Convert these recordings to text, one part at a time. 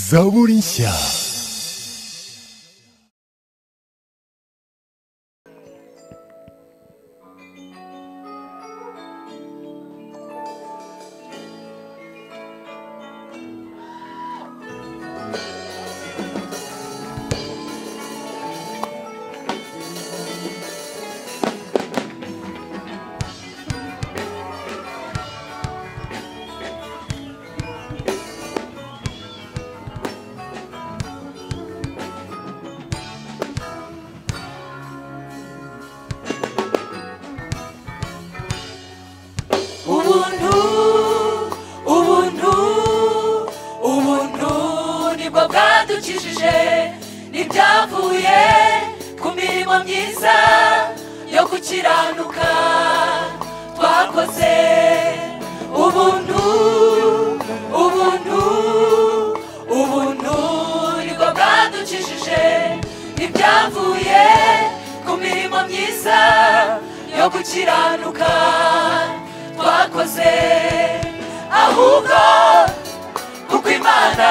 zaburisha ubuntu ubuntu ubuntu nibwo bwadukijije ntibyavuye ku mirimo myiza yo gukiranuka twakoze ubuntu ubuntu ubuntu nibwo bwadukijije ntibyavuye ku mirimo myiza yo gukiranuka twakoze ahubwo kuko imana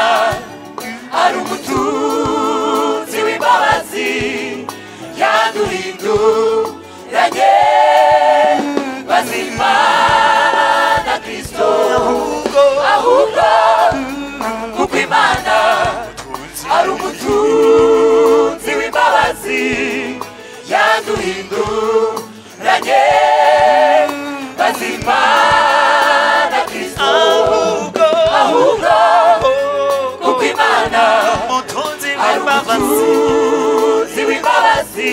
ari umutunzi w'imbabazi yaduhinduranye bazima na kirisito ahubwo kuko imana ari umutunzi w'imbabazi yaduhinduranye bazima na kirisito ahubwo kuko imana umutunzi w'imbabazi umutunzi w'imbabazi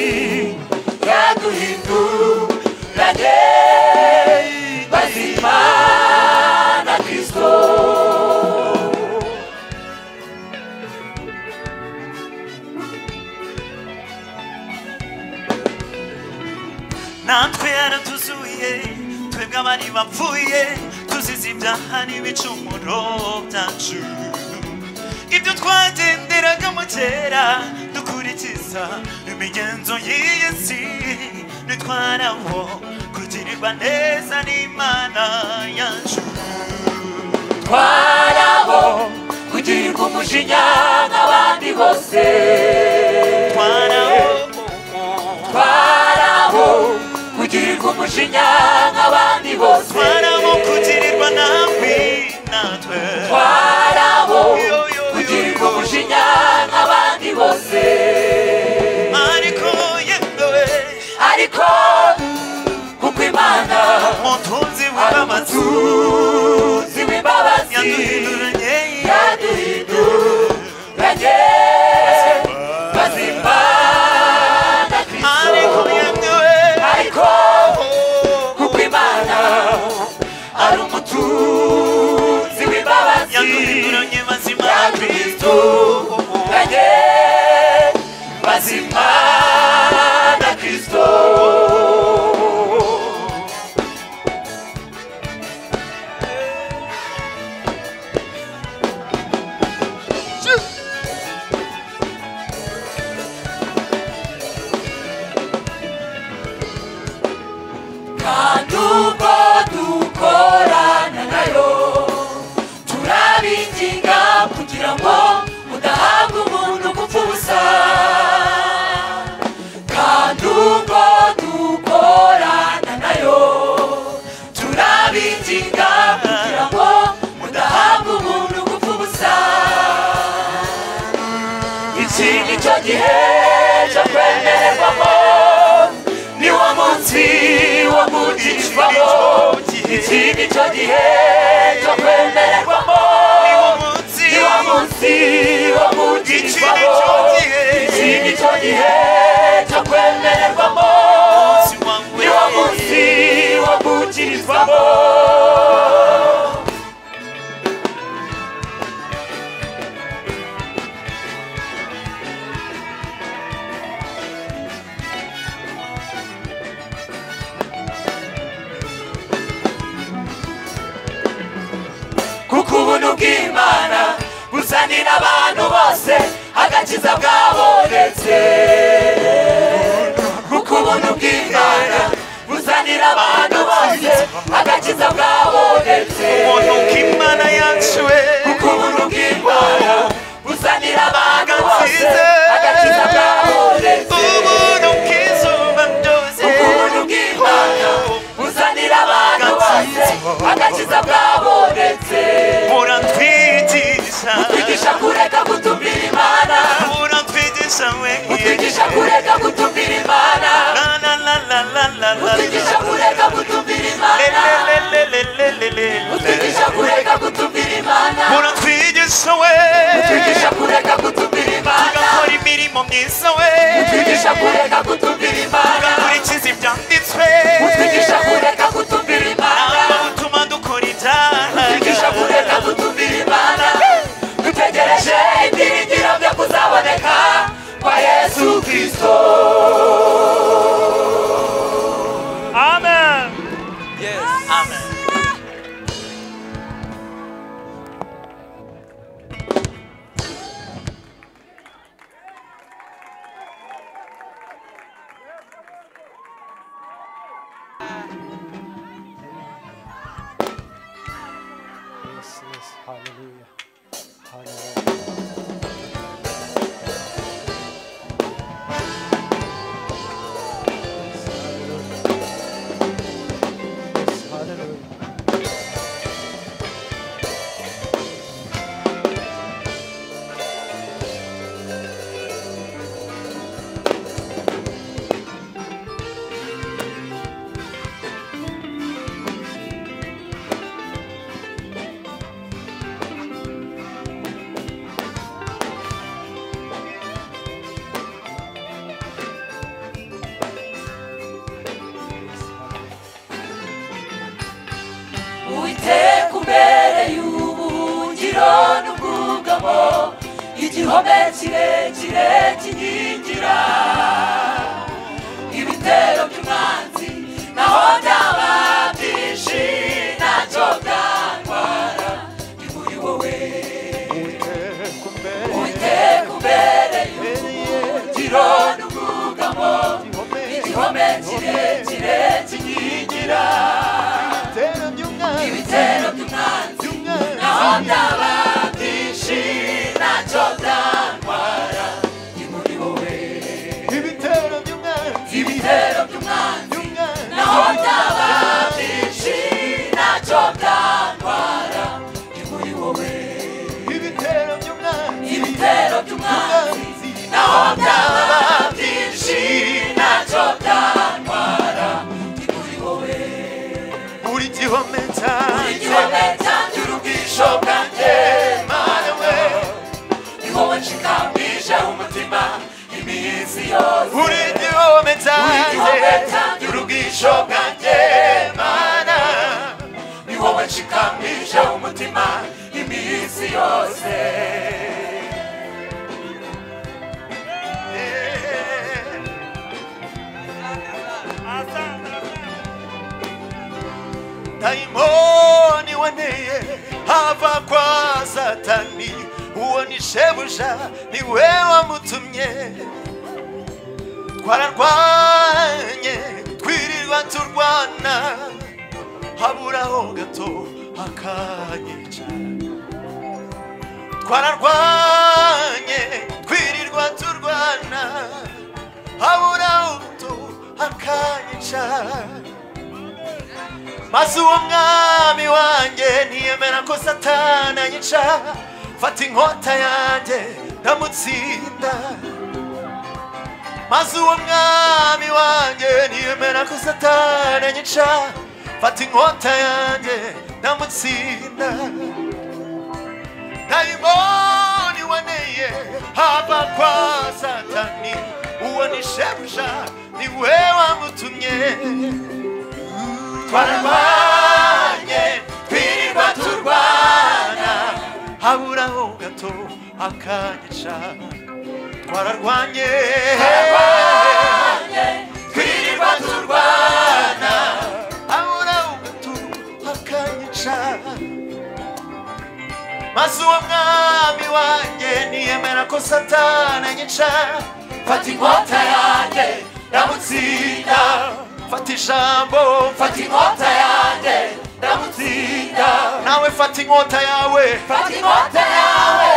yaduhinduranye bazima na kirisito natwe yaratuzuye twebwe abari bapfuye tuzize ibyaha n'ibicumuro byacu ibyo twagenderagamo kera dukurikiza imigenzo y'iyi si nitwarabo kugirirwa neza n'imana yacu twarabo kugirirwa umujinya nk'abandi bose twarabo twarabo kugirirwa umujinya nk'abandi bose twarabo kugirirwa nabi natwe twarabo Yo, yo, yo, kugirirwa yo. umujinya nk'abandi bose ariko yewe ariko kuko imana umutunzi ari w'imbabazi umutunzi w'imbabazi yaduhinduranye yaduhinduranye bazima na ariko kirisito yewe ariko kuko imana ari umutunzi w'imbabazi yaduhinduranye bazima ya na kirisito ranye bazima na kirisito kandi ubwo dukorana nayo turabinginga kugira ngo udahabwa umuntu gupfa ubusa kandi ubwo dukorana nayo turabinginga kugira ngo udahabwa umuntu gupfa ubusa iki ni cyo gihe cyo kwemererwamo niwo munsi wo kugishwamo iki ni cyo gihe cyo kwemererwamo niwo munsi wo kugishwamo iki ni cyo gihe cyo kwemererwamo niwo munsi wo kugirizwamo kuko ubuntu bw'imana buzanira abantu bose agakiza bwabonetse kuko ubuntu bw'imana buzanira abantu bose agakiza bwabonetse kuko ubuntu bw'imana mwiza we utwigisha kureka gutumbira imana ugakurikiza ibyanditswe utwigisha kureka gutumbira imana ntabwo butuma dukora ibyaha utwigisha kureka gutumbira imana dutegereje ibyiringiro byo kuzaboneka kwa yesu kirisito amen amen Yes, yes, hallelujah. Hallelujah. Yes, hallelujah. Yes, hallelujah. Uwiteka umbere y'ubuhungiro n'ubwugamo igihome kirekire kinyigira ibitero by'umwanzi naho byaba byinshi ntacyo byantwara ni muri wowe Uwiteka umbere y'ubuhungiro n'ubwugamo igihome kirekire kinyigira ibitero by'umwanzi naho byaba byinshi ntacyo byantwara ni muri wowe ibitero by'umwanzi naho byaba byinshi ntacyo byantwara ni muri wowe ibitero by'umwanzi naho byaba byinshi ntacyo byantwara ni muri wowe buri gihome buri cyanjye gihome cyangira ubwisho bwanjye mana we ni wowe nshikambije umutima imizi yose buri buri gihome gihome cyanjye cyangira ubwisho bwanjye mana ni wowe nshikambije umutima iminsi yose dayimoni wanteye hava kwa satani uwo ni shebuja ni we wamutumye twararwanye twirirwa turwana haburaho gato akanyica twararwanye twirirwa turwana haburaho gato akanyica maze uwo mwami wanjye ntiyemera ko satani anyica fata inkota yanjye ndamutsinda maze uwo mwami wanjye ntiyemera ko satani anyica fata inkota yanjye ndamutsinda dayimoni waneye haba kwa satani uwo ni shebuja ni we wamutumye twarabanye twirirwa turwana haburaho gato akanyica twararwanye twirirwa turwana haburaho gato akanyica maze uwo mwami wanjye niyemera ko satani anyica fata inkota yanjye ndamutsinda fata ijambo fata inkota yanjye ndamutsinda nawe fata inkota yawe fata inkota yawe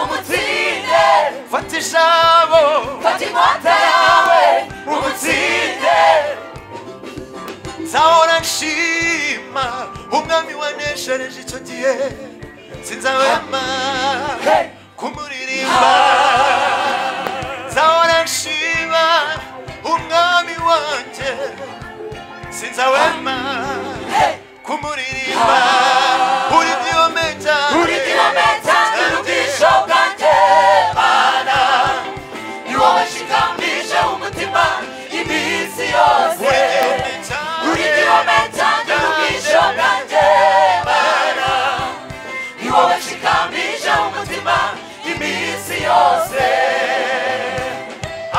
umutsinde fata ijambo fata inkota yawe umutsinde nzahora nshima umwami waneshereje icyo gihe sinzahwema kumuririmba nzahora nshima umwami wanjye sinzahwema kumuririmba uri byome buri gihome cyanjye ubwisho bwanjye mana ni wowe mutima iminsi yose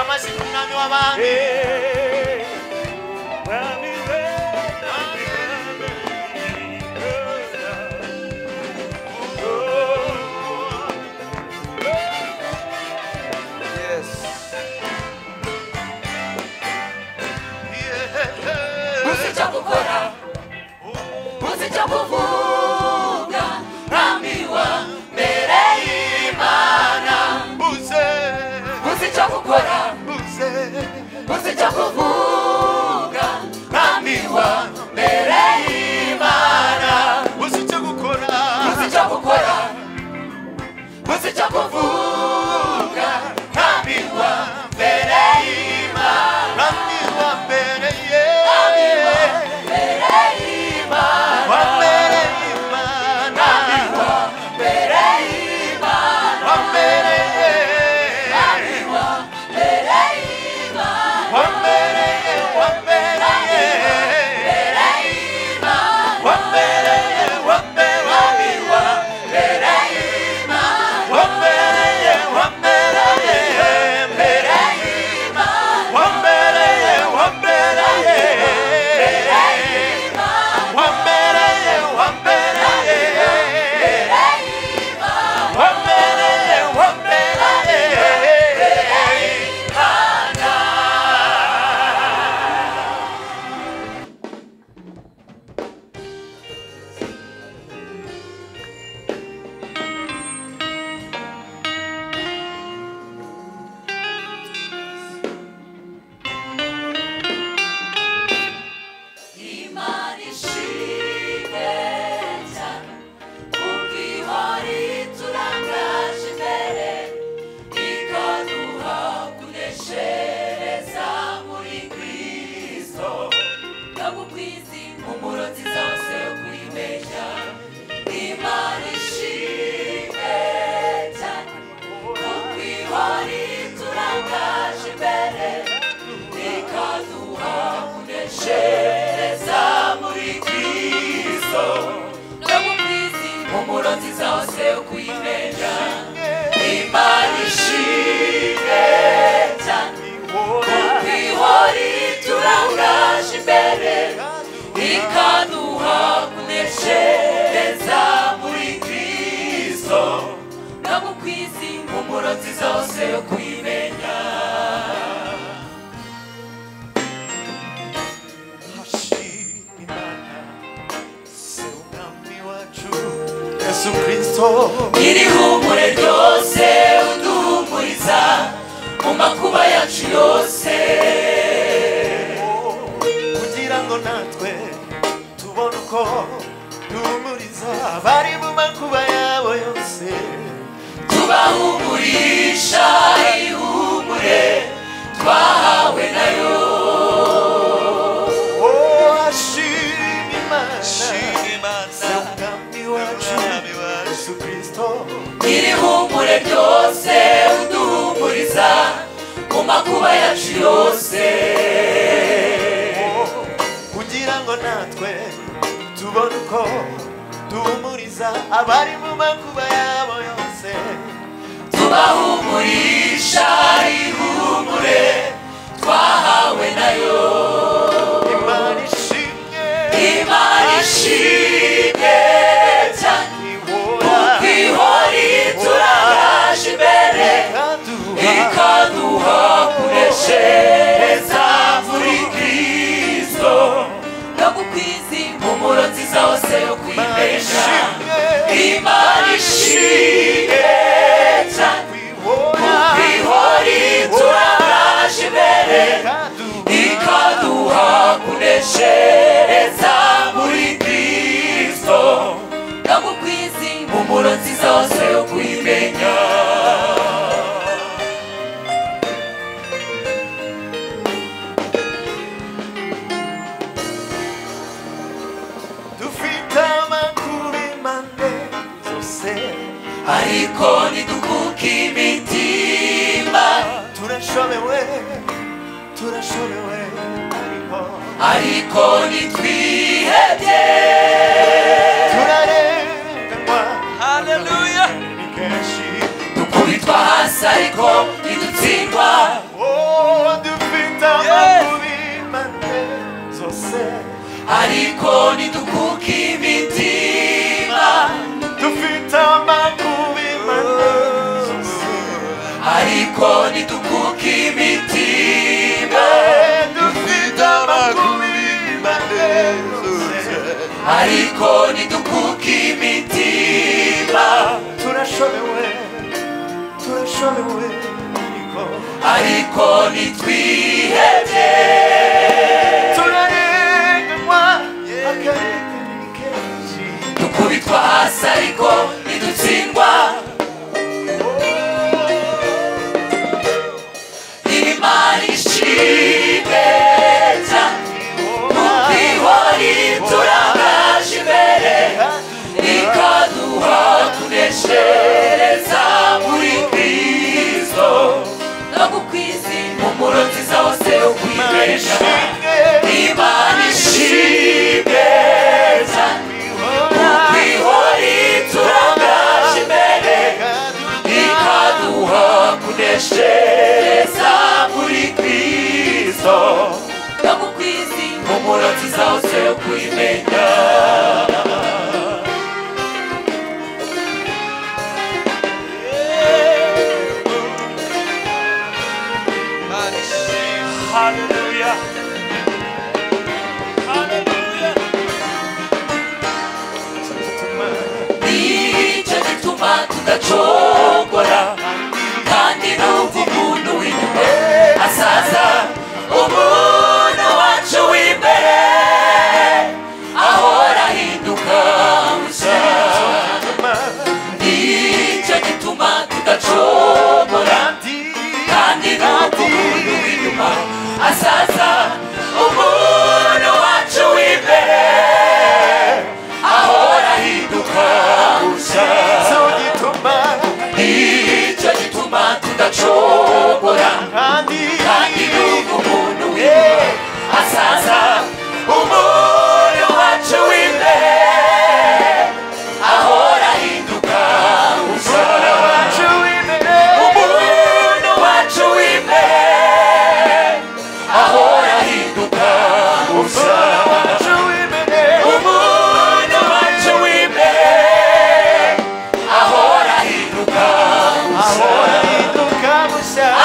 amazina umwami w'abami gusa icyo gukora gusa icyo kuvuga nkambiwa mbere y'imana buze gusa icyo gukora buze gusa icyo kuvuga nkambiwa mbere y'imana buze icyo gukora gusa icyo gukora gusa icyo kuvuga nkambiwa mbere y'imana mwami wa mbere ye mbere y'imana wa mbere y'imana mbere y'imana wa mbere ye mbere y'imana wa mbere ye wa mbere ye wa mbere ye wa mbere ye wa mbere ye wa mbere ye mbere wa mbere ye wa mbere ye wa mbere ye wa mbere ye wa mbere ye wa mbere ye Imana ishimwe cyane kuko ihora iturangaje imbere ikaduha kuneshereza muri kristo ndagukwiza impumuro nziza hose yo kwibeshya imana ishimwe cyane kuko ihora iturangaje imbere ikaduha kuneshereza muri kristo ndagukwiza impumuro nziza hose yo kwibeshya imana ishimwe cyane kuko ihora iturangaje imbere ikaduha kuneshereza muri kristo ndagukwiza impumuro nziza hose yo kwimenya Yesu Kristo iri humure ryose uduhumuriza mu makuba yacu yose kugira ngo natwe tubone uko duhumuriza abari mu makuba yabo yose tubahumurisha ihumure twahawe nayo oh ashima imana Se umwami wacu Yesu Kristo iri humure ryose uduhumuriza mu makuba yacu yose kugira ngo natwe tubone uko duhumuriza abari mu makuba yabo yose tubahumurisha ihumure twahawe nayo imana ishimwe imana ishimwe cyane ihora ihora iturangaje imbere ikaduha ikaduha kuneshereza muri kristo no gukwiza impumuro nziza hose yo kwibesha imana ishimwe cyane ihora iturangaje imbere ikaduha kuneshereza muri kristo ndagukwiza impumuro nziza hose yo kwimenya dufite amakuru mane zose ariko ntidukuka imitima turashobewe turashobewe ariko ariko ntitwihebye turarenganywa haleluya ni kenshi ko idutsindwa Oh, dufite amakubi mane zose ariko ntidukuke imitima dufite amakubi mane zose ariko ntidukuke imitima Eh, dufite amakubi mane zose ariko ntidukuke imitima turashobewe turashobewe ariko ariko ntitwihebye turarenganywa akarengane kenshi dukubitwa hasi ariko ntidutsindwa imana ishimwe cyane ihori turangaje imbere ikaduha kuneshereza muri kristo no gukwiza impumuro nziza hose yo kwibesha imana ishimwe cyane ihori turangaje imbere ikaduha kuneshereza muri kristo no gukwiza impumuro nziza hose yo kwimenya Hallelujah. nicyo gituma tudacogora kandi n'ubwo umuntu w'inyuma asaza umuntu wacu w'imbere ahora ahinduka mushya nicyo gituma tudacogora kandi n'ubwo umuntu w'inyuma asaza umuntu wacu w'imbere ahora ahinduka mushya nicyo gituma tudacogora kandi n'ubu umuntu w'inyuma asaza umuntu wacu w'imbere ahora ahinduka usara umuntu wacu w'imbere ahora ahinduka usara umuntu wacu w'imbere ahora ahinduka ahora ahinduka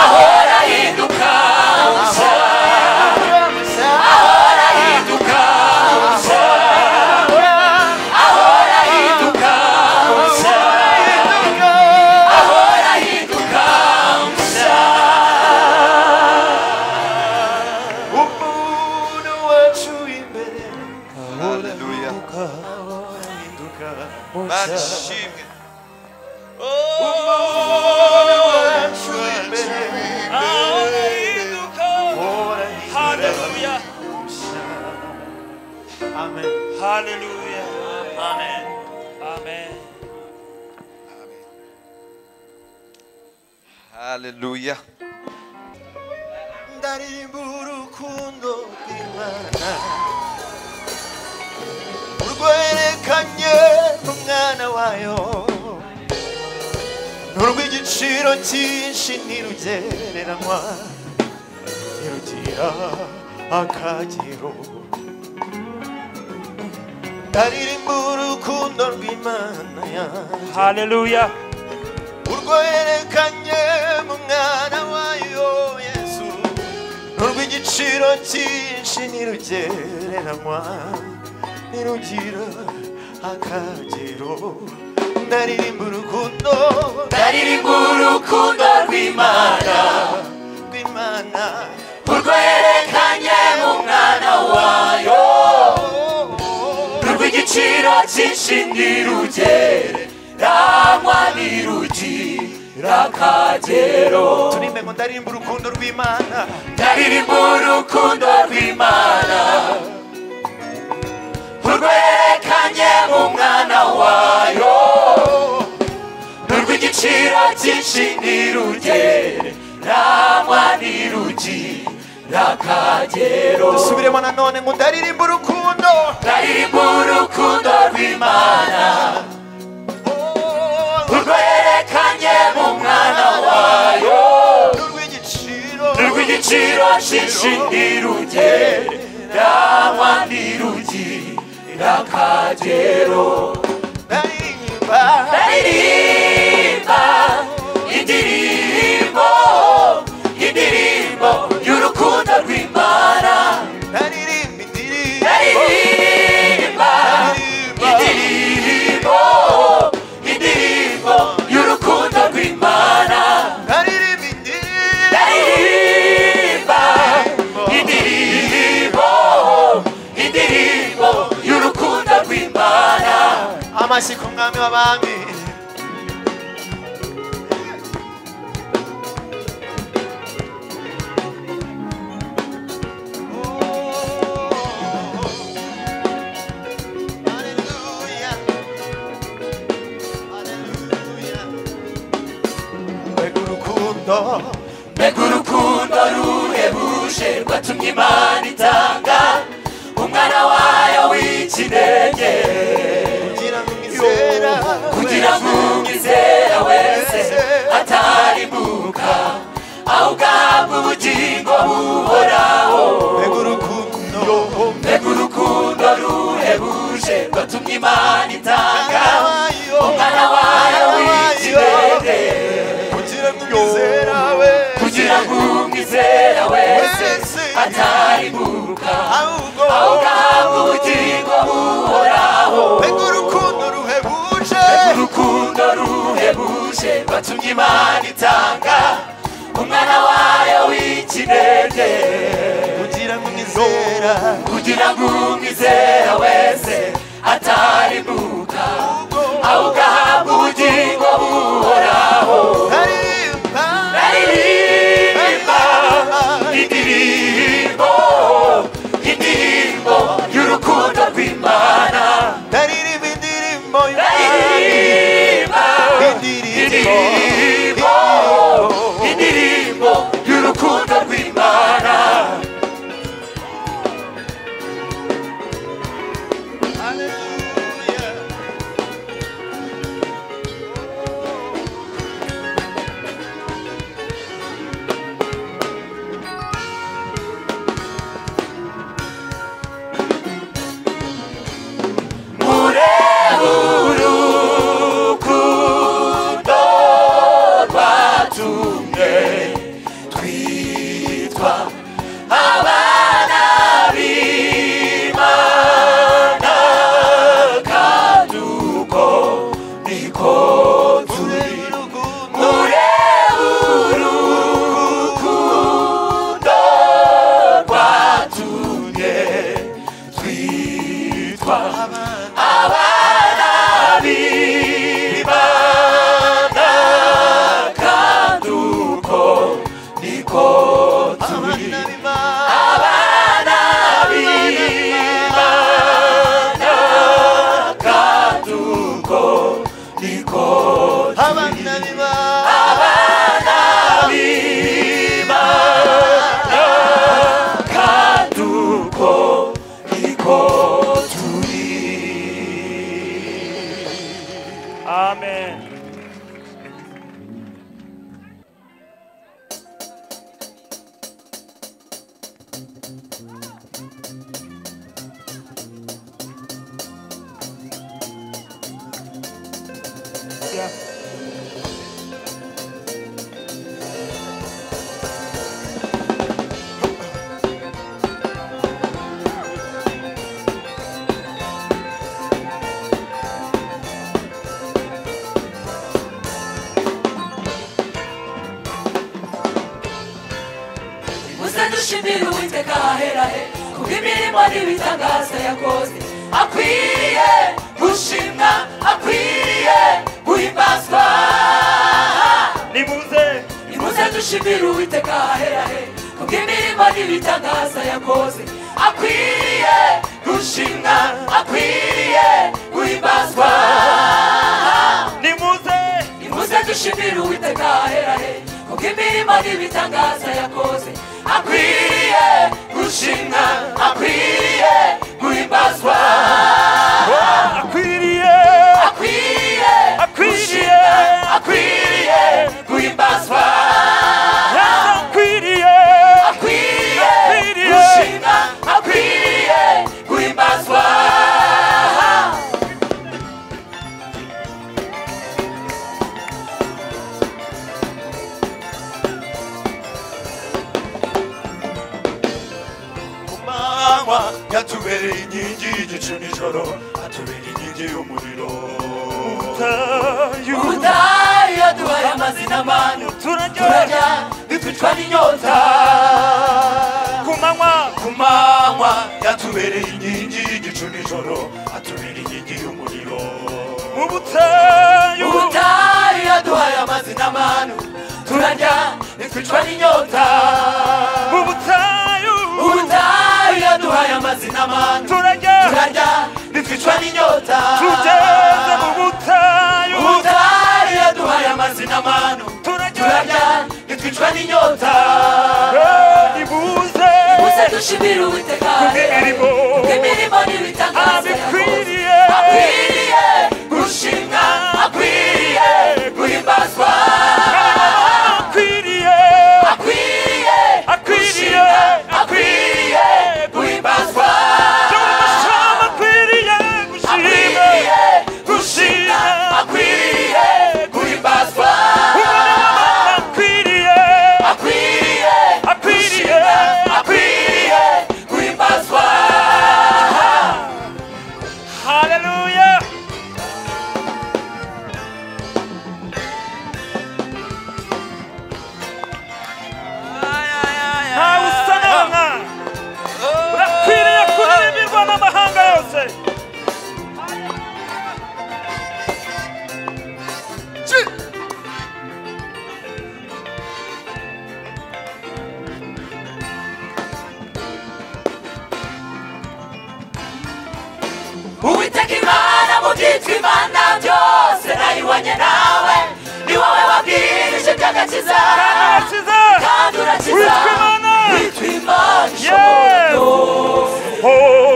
ahora ahinduka ahora ahinduka ahora ahinduka Hallelujah. Imana ishimwe Hallelujah. Amen. Hallelujah. Amen. Amen. Haleluya. Ndaririmba urukundo rw'Imana urwerekanye n'umwana wayo n'urw'igiciro cyinshi ntirugereranywa ntirugira akagero ndaririmba urukundo rw'Imana yanjye Hallelujah. urwo yerekanye mu mwana wayo yesu n'urw'igiciro cyinshi ntirugereranywa ntirugira akagero ndaririmba urukundo ndaririmba urukundo rw'imana rw'imana urwo yerekanye mu mwana wayo rw'igiciro cyinshi ntirugereranywa ntirugira akagero turimbe ngo ndaririmba urukundo rw'imana ndaririmba urukundo rw'imana urwerekanye mu mwana wayo n'urw'igiciro cyinshi ntirugereranywa ntirugira akagero dusubiremo nanone ngo ndaririmba urukundo ndaririmba urukundo rw'imana Oh, urwerekanye mu mwana wayo shishi ndiruje ndamwa ndiruji ndakajero Ndaimba ndaririmba indirimbo indirimbo y'urukundo rw'imana Ndaririmba indirimbo ndaririmba Ndirimba indirimbo indirimbo y'urukundo rw'imana Ndaririmba indirimbo Ndirimba, indirimbo, indirimbo y'urukundo rw'Imana. Amasiko umwami w'abami Hallelujah. Hallelujah. Mbega urukundo Mbega urukundo ruhebuje rwatumye Imana itanga umwana wayo w'ikinege kugira ngo umwizera kugira ngo umwizera wese atarimuka awugahabwa ubugingo buhoraho mbega urukundo Mbega urukundo ruhebuje rwatumye Imana itanga umwana wayo w'ikirere kugira ngo umwizera we kugira ngo umwizera wese atarimuka ahubwo awugahabwa ubugingo buhoraho mbega urukundo ruhebuje urukundo ruhebuje rwatumye Imana itanga umwana wayo w'ikinege kugira ngo umwizera kugira ngo umwizera wese atarimuka awugahabwa ubugingo buhoraho aririmba aririmba indirimbo indirimbo y'urukundo rw'imana aririmba indirimbo y'umwami aririmba indirimbo indirimbo indirimbo y'urukundo rw'imana Hallelujah. mure urukundo rwatumye twitwa abana b'imana kandi uko niko turi mure urukundo rwatumye twitwa abana b'Imana kandi uko niko turi abana b'Imana kandi uko niko Abana b'Imana. b'Imana kandi uko niko turi Amen. Yeah. muze dushimire uwiteka aherahe kubwo imirimo n'ibitangaza yakoze akwiriye gushimwa akwiriye guhimbazwa Nimuze, nimuze dushimire uwiteka aherahe kubwo imirimo n'ibitangaza yakoze akwiriye gushimwa akwiriye guhimbazwa nimuze, nimuze dushimire uwiteka aherahe kubwo imirimo n'ibitangaza yakoze akwiriye gushimwa akwiriye guhimbazwa akwiriye, akwiriye akwiriye, akwiriye guhimbazwa akwiriye, akwiriye yatubereye inkingi y'igicu nijoro atubera inkingi y'umuriro tayo ubutayu yaduhaye amazi n'amanu turajya turajya ntitwicwa n'inyota ku manywa ku manywa yatubereye inkingi y'igicu nijoro atubera inkingi y'umuriro mu butayu ubutayu yaduhaye amazi n'amanu turajya ntitwicwa n'inyota mu butayu ubutayu yaduhaye amazi n'amanu turajya turarya ntitwicwa n'inyota tugeze mu butayu ubutayu yaduhaye amazi n'amanu turajya turarya ntitwicwa n'inyota ibuze uze dushimira uwiteka imirimo imirimo n'ibitangaza yakoze abikwiriye akwiriye gushimwa akwiriye guhimbazwa akwiriye akwiriye akwiriye gushimwa akwiriye guhimbazwa cyangwa akwiriye gushima akwiriye gushimwa akwiriye guhimbazwa akwiriye akwiriye akwiriye gushimwa akwiriye guhimbazwa haleluya ntawe usa nawe nka urakwiriye kuririmbirwa n'amahanga yose uwiteka imana mu byitwa imana byose nayibonye nawe ni wowe wabwirije iby'agakiza arakiza kandi urakiza witwa imana witwa imana ishobora yeho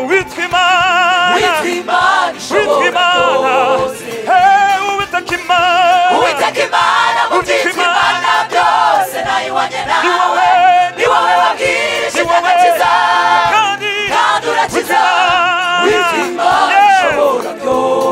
witwa imana witwa imana witwa ishobora imana byose hewe witwa imana uwiteka imana mu Witwa byitwa Imana. imana byose nayibonye Ni nawe wowe, ni wowe wabwirije ni wowe, iby'agakiza kandi kandi witwa urakiza Imana.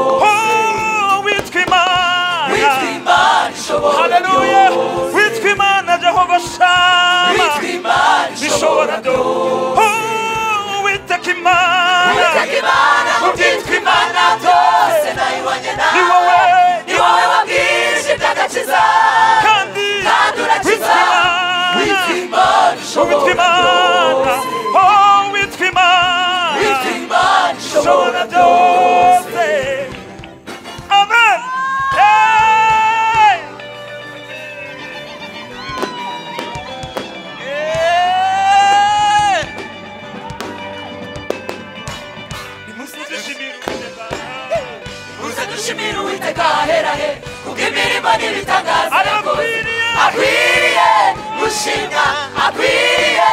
witwa imana Yeho ishobora byose witwa imana witwa imana ishobora haleluya byose witwa imana jehova shama witwa imana ishobora bishobora byose byose witeka imana Uwiteka Imana mu byitwa Imana byose nayibonye ni wowe nawe ni wowe wabwirije iby'agakiza kandi kandi urakiza witwa witwa imana Imana ishobora witwa imana byose oh witwa imana witwa Imana ishobora bishobora byose byose amen Hey! Hey! Nimushimire Uwiteka. uze dushimire Uwiteka ahera he kuko imirimo n'ibitangaza yakoze Arakwiriye. akwiriye gushimwa akwiriye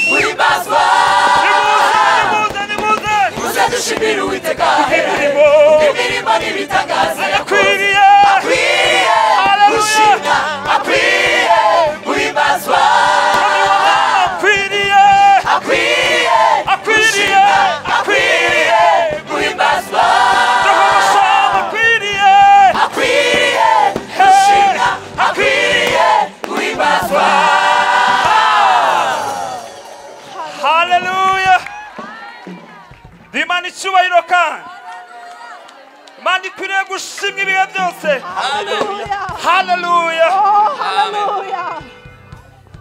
guhimbazwa Nimuze, nimuze, nimuze. uze dushimire Uwiteka ahera he Imirimo imirimo n'ibitangaza yakoze Arakwiriye. akwiriye Haleluya. gushimwa akwiriye guhimbazwa Akwiriye. akwiriye Akwiriye. gushimwa akwiriye guhimbazwa Jehova Shama, akwiriye. akwiriye gushimwa akwiriye guhimbazwa Haleluya. Ndi Imana icyubahiro kandi Imana ikwiriye gushimwa ibihe byose Haleluya. haleluya Oh, haleluya.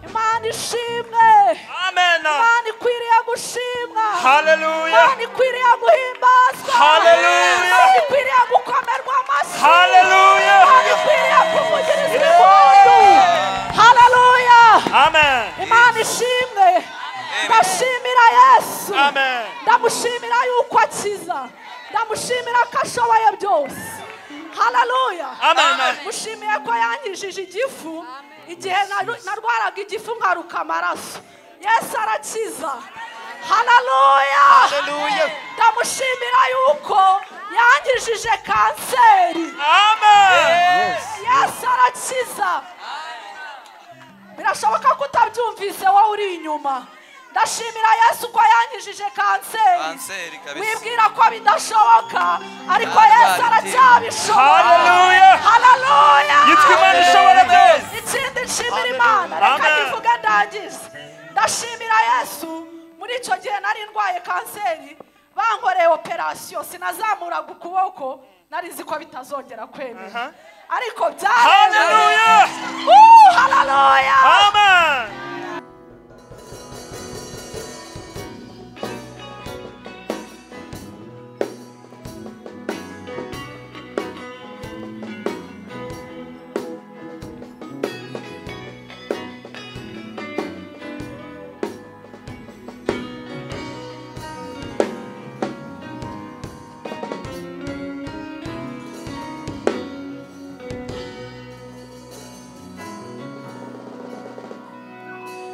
Imana ishimwe. amena Imana ikwiriye gushimwa. haleluya Imana ikwiriye guhimbazwa. Haleluya. Imana ikwiriye gukomerwa amashyi. Haleluya. Imana ikwiriye kuvugirizwa impundu. Haleluya. amen Imana ishimwe. Ndashimira Yesu. amen ndamushimira yuko akiza ndamushimira ko ashoboye byose haleluya Amen. Amen. mushimiye ko yankijije igifu igihe naru- narwaraga igifu nkaruka amaraso yesu arakiza haleluya ndamushimira yuko yankijije kanseri amen yesu arakiza birashoboka ko utabyumvise wowe uri inyuma ndashimira yesu ko yankijije kanseri kanseri kabisa wibwira ko bidashoboka ariko Ntabwo yesu aribyo. aracyabishobora Haleluya. haleluya yitwa imana ishobora byose ikindi nshimira imana reka Amen. nkivuge ndangize ndashimira yesu muri icyo gihe nari ndwaye kanseri bankoreye operasiyo sinazamuraga ukuboko nari nzi ko bitazongera kwemera Aha. ariko Haleluya! haleluya Amen!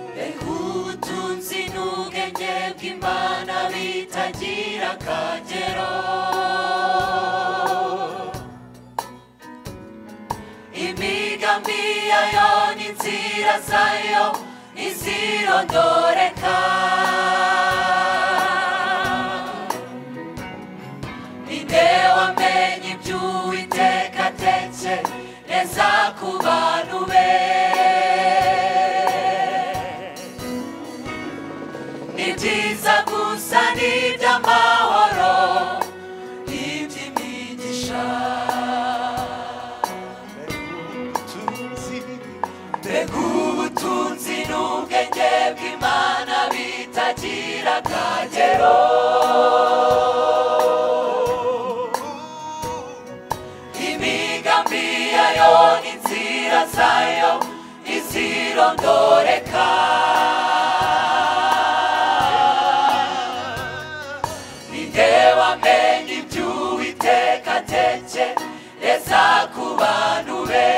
mbega ubutunzi n'ubwenge bw'imana bitagira akagero imigambi yayo n'inzira zayo ntizirondoreka ni nde wamenye iby'uwiteka atekereza ku bantu be ni byiza gusa n'iby'amahoro n'iby'imigisha mbega ubutunzi n'ubwenge bw'imana bitagira akagero imigambi yayo n'inzira zayo ntizirondoreka ni nde wamenye iby'uwiteka atekereza ku bantu be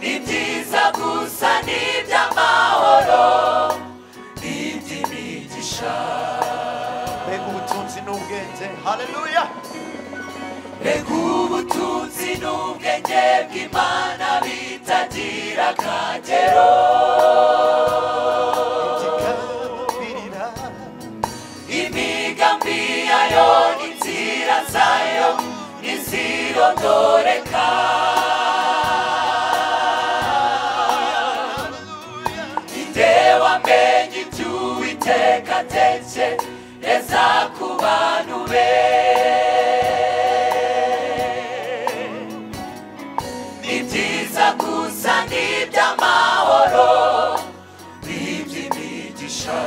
ni byiza gusa n'iby'amahoro n'iby'imigisha mbega ubutunzi n'ubwenge haleluya mbega ubutunzi n'ubwenge bw'imana bitagira akagero igikambirira imigambi yayo n'inzira zayo ntizirondoreka ni nde wamenye iby'uwiteka atekereza ku bantu be ni byiza gusa n'iby'amahoro n'iby'imigisha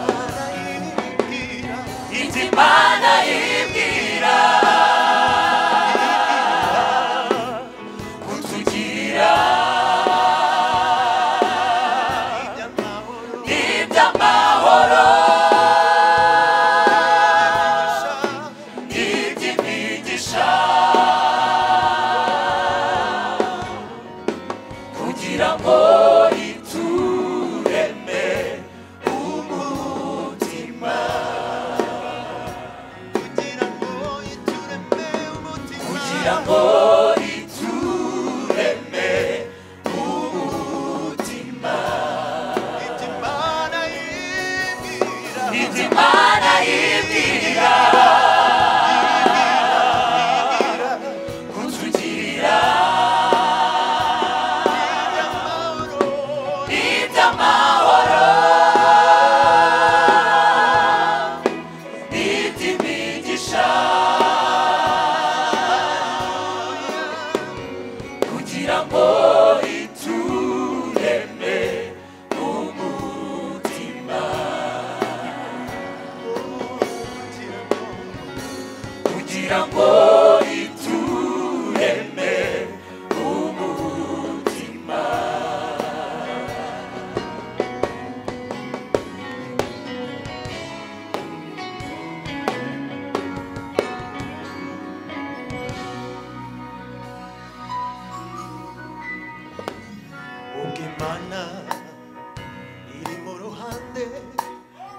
barayibwira Inzi Imana yibwira kutugira iby'amahoro n'iby'amahoro bishaka n'iby'imigisha kugira ngo itureme umutima kugira ngo itureme umutima kugira ngo itureme umutima ibyo Imana yibwira Inzu Imana yibwira kutugirira iby'amahoro n'iby'imigisha kugira ngo itureme umutima kugira ngo itureme umutima ubwo imana iri mu ruhande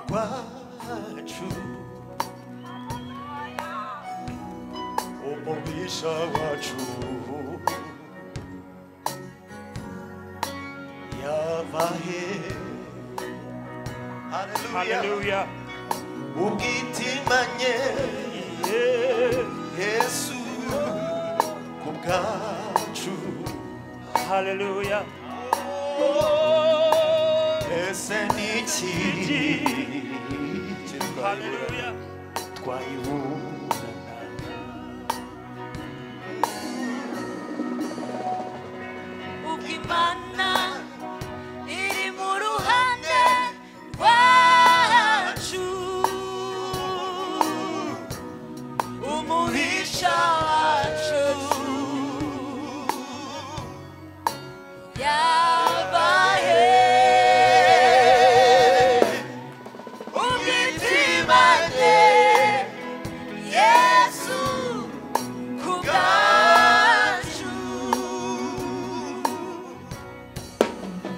rwacu umugisha wacu yava he haleluya Haleluya! ubwitimanye yesu ku bwacu Haleluya! Hey. twese ni iki kitwayibura haleluya twayibura ubwo imana iri mu ruhande rwacu umuhisha wacu yabaye ubwitima bwe yesu ku bwacu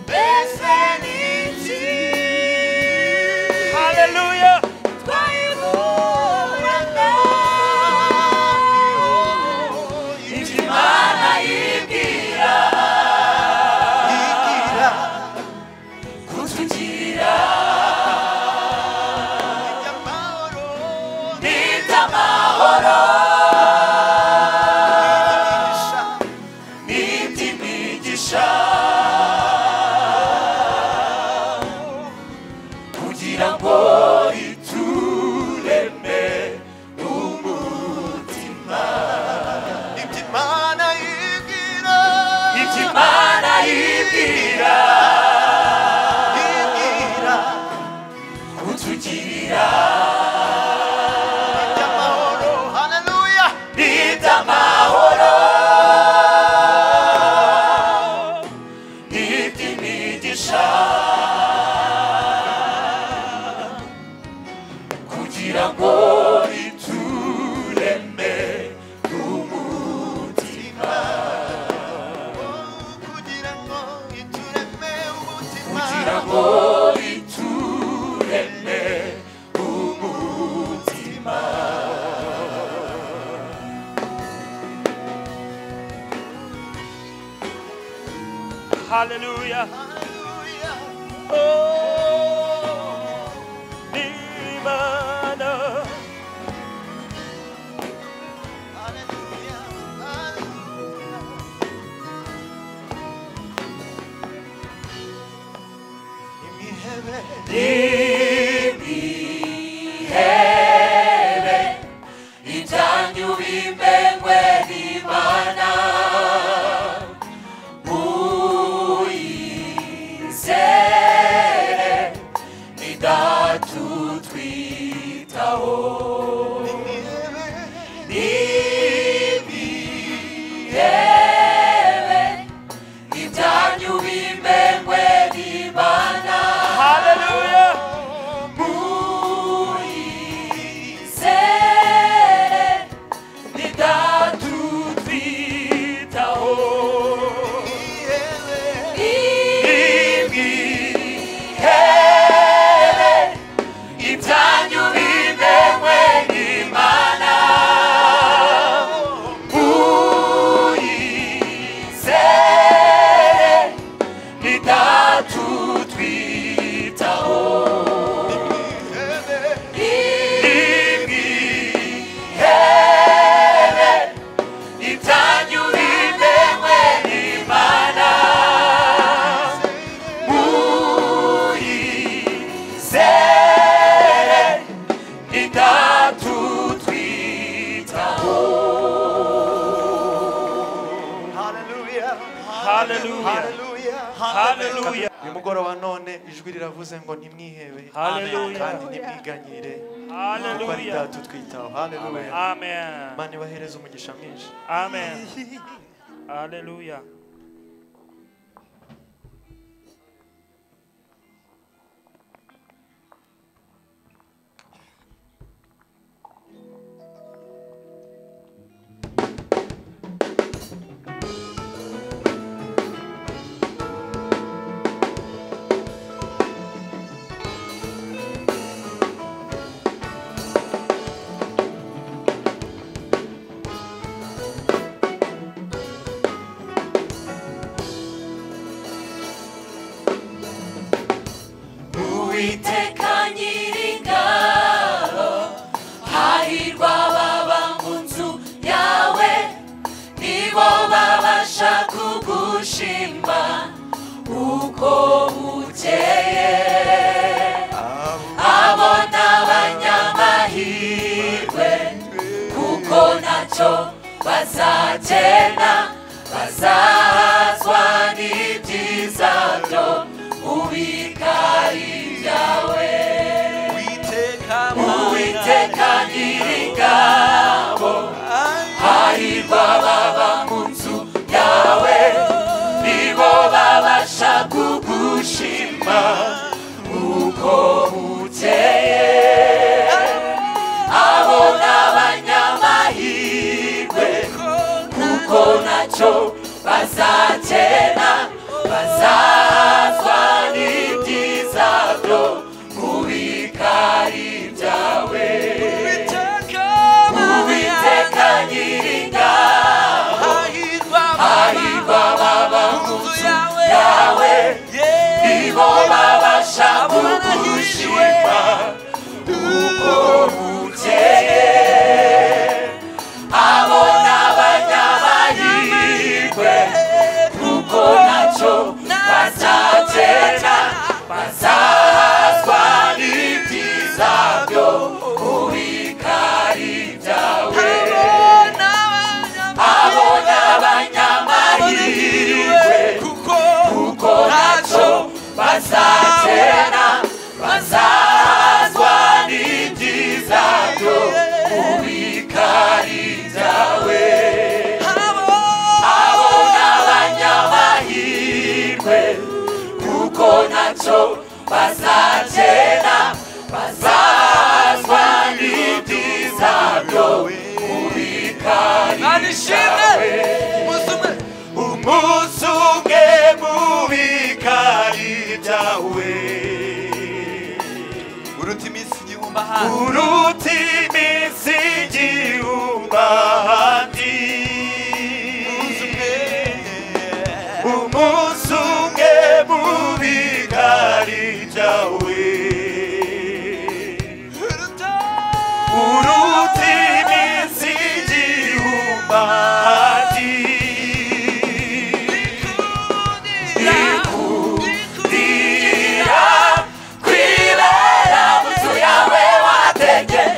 mbese ni iki haleluya twayiburana ibyo imana yibwira igira kutugira amahoro nita amahoro imigisha n'indi migisha kugira ngo itureme umutima ibyo imana yigira ibyo imana yibwira igira kutugirira amahoro haleluya nita amahoro n'indi migisha kugira ngo itureme umutima kugira ngo itureme umutima kugira ngo itureme umutima haleluya haleluya imana haleluya haleluya imihebe imihebe ijanye ubimengwe n'imana muyizere idatutwitaho imihebe imihebe ijanye ubimengwe n'imana haleluya muyizere ntidatutwitaho imihebe ibyanyu bimenywe n'imana muyizere ntidatutwitaho imihebe ibyanyu bimenywe n'imana muyizere ntidatutwitaho haleluya haleluya haleluya haleluya uyu mugoroba none ijwi riravuze ngo ntimwihebe Haleluya. kandi ntimwiganyire kuko ari haleluya data utwitaho haleluya amen imana ibahereze umugisha mwinshi amen haleluya uwiteka nyiringabo hahirwa baba mu nzu yawe nibo babasha kugushima uko bukeye bato bazakena bazahazwa n'ibyiza byo ubikari byawe witeka uwiteka nyiringa hahirwa baba mu nzu yawe nibo babasha kugushima uko bukeye abo n'abanyamahirwe kuko nacyo bazakena bazazwa n'ibyiza byo mubikari byawe uwiteka nyiringabo hahirwa baba mu nzu yawe nibo babasha kugushima uko bukeye abo n'abanyamahirwe kuko nacyo bazatera bazazwa n'ibyiza byo ubikari byawe abo n'abanyamahirwe kuko nacyo bazatera bazazwa n'ibyiza byo ubikari byawe abo n'abanyamahirwe kuko nacyo bazagera bazazwa n'ibyiza byo ubikari byawe umunsi umwe mubikari byawe uruta iminsi uruta igihumbi iminsi igihumbi ahandi umunsi umwe mubigari byawe uruta iminsi igihumbi ahandi ikundira kwibera mu nzu yawe wategekeye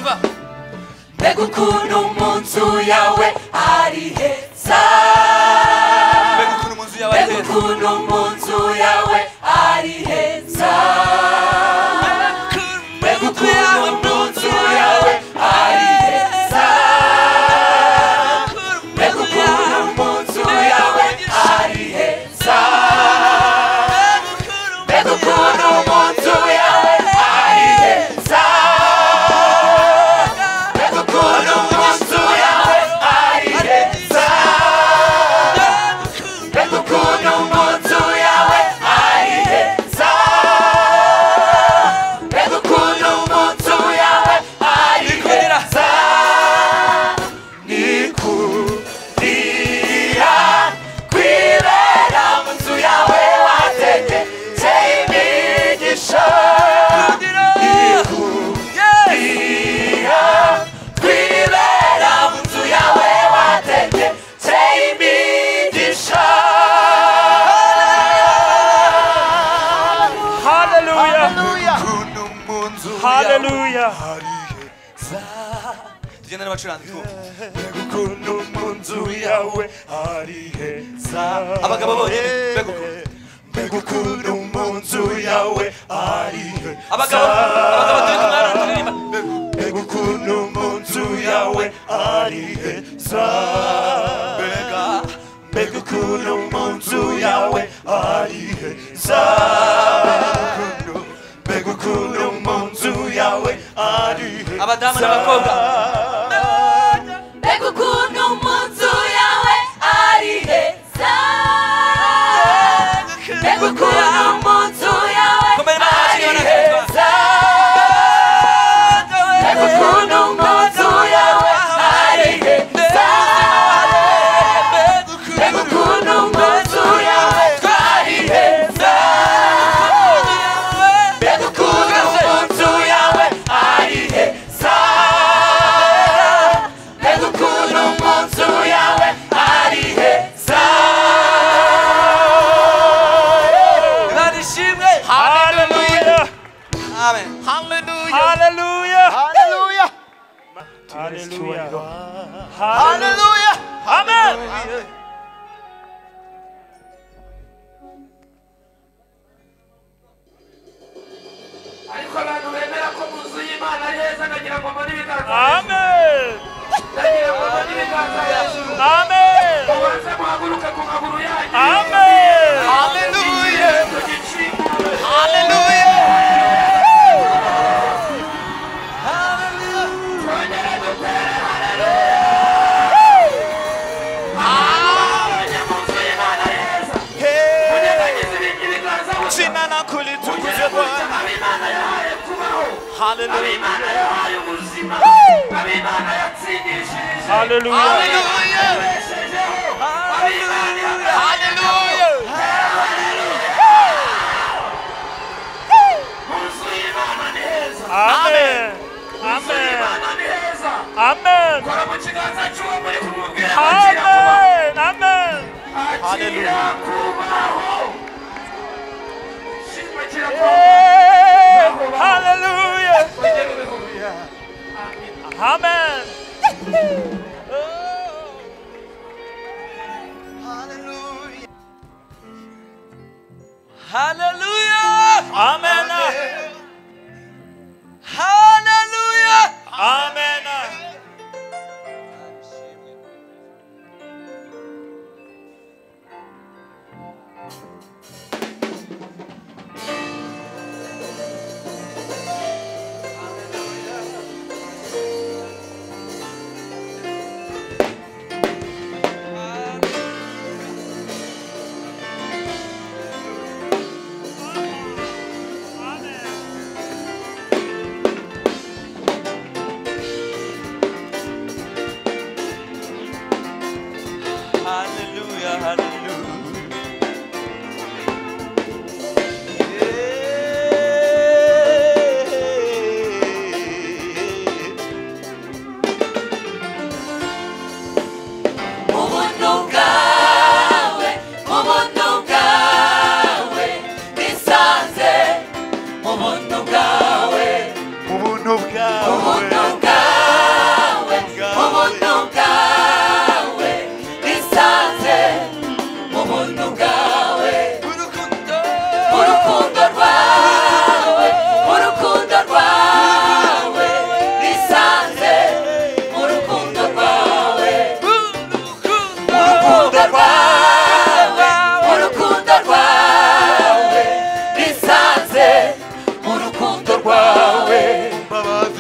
mbega ukuntu mu nzu yawe ari heza mbega ukuntu mu nzu yawe ari mbega heza ukuntu mu nzu yawe ari heza mbega ukuntu mu nzu yawe ari heza mbega ukuntu mu nzu yawe ari heza mbega ukuntu mu nzu yawe ari heza mbega ukuntu mu nzu yawe ari heza mbega ukuntu mu nzu yawe ari heza mbega ukuntu mu nzu yawe ari heza ni kurira kwibera mu nzu yawe wategekeye imigisha ni kurira kwibera mu nzu yawe wategekeye imigisha haleluya ukuntu mu nzu yawe haleluya ari heza tugenda n'abacuranzi twumva mbega ukuntu mu nzu yawe ari heza abagabo bose mbega ukuntu mbega ukuntu mu nzu yawe ari heza abagabo abagabo turi kumwe hano turirimba mbega ukuntu mu nzu yawe ari heza mbega mbega ukuntu mu nzu yawe ari heza mbega ukuntu mu nzu yawe ari heza abadamu n'abakobwa mbega ukuntu mu nzu yawe ari heza mbega ukuntu mu nzu yawe ari heza mbega ukuntu mu nzu yawe ari heza mbega ukuntu mu nzu yawe ari heza mbega ukuntu mu nzu yawe ari heza mbega ukuntu mu nzu yawe ari heza barishimwe haleluya amen haleluya Hallelujah. haleluya haleluya haleluya amen ariko abantu bemera ko mu nzu y'imana ari heza ndagira ngo mbone ibiganza amen ndagira ngo mbone ibiganza hejuru amen mubanze muhaguruke ku maguru yanyu amen haleluya gicikure twongere dutere haleluya mu nzu y'imana ari heza munyegagize ibindi biganza gusa Jina lako litukuzwe Bwana. abimana yahaye kubaho Haleluya. abimana yahaye ubuzima abimana yatsindishije haleluya yabeshejeho abimana yabahaye mu nzu y'imana ni heza amen inzu amen y'imana ni heza amen kora mu kiganza cy'uwo muri kumubwira akira kubaho amen amen akira kubaho shimwe kira kubaho Hallelujah. ongera ubihumure Amen. haleluya Amen. haleluya Amen.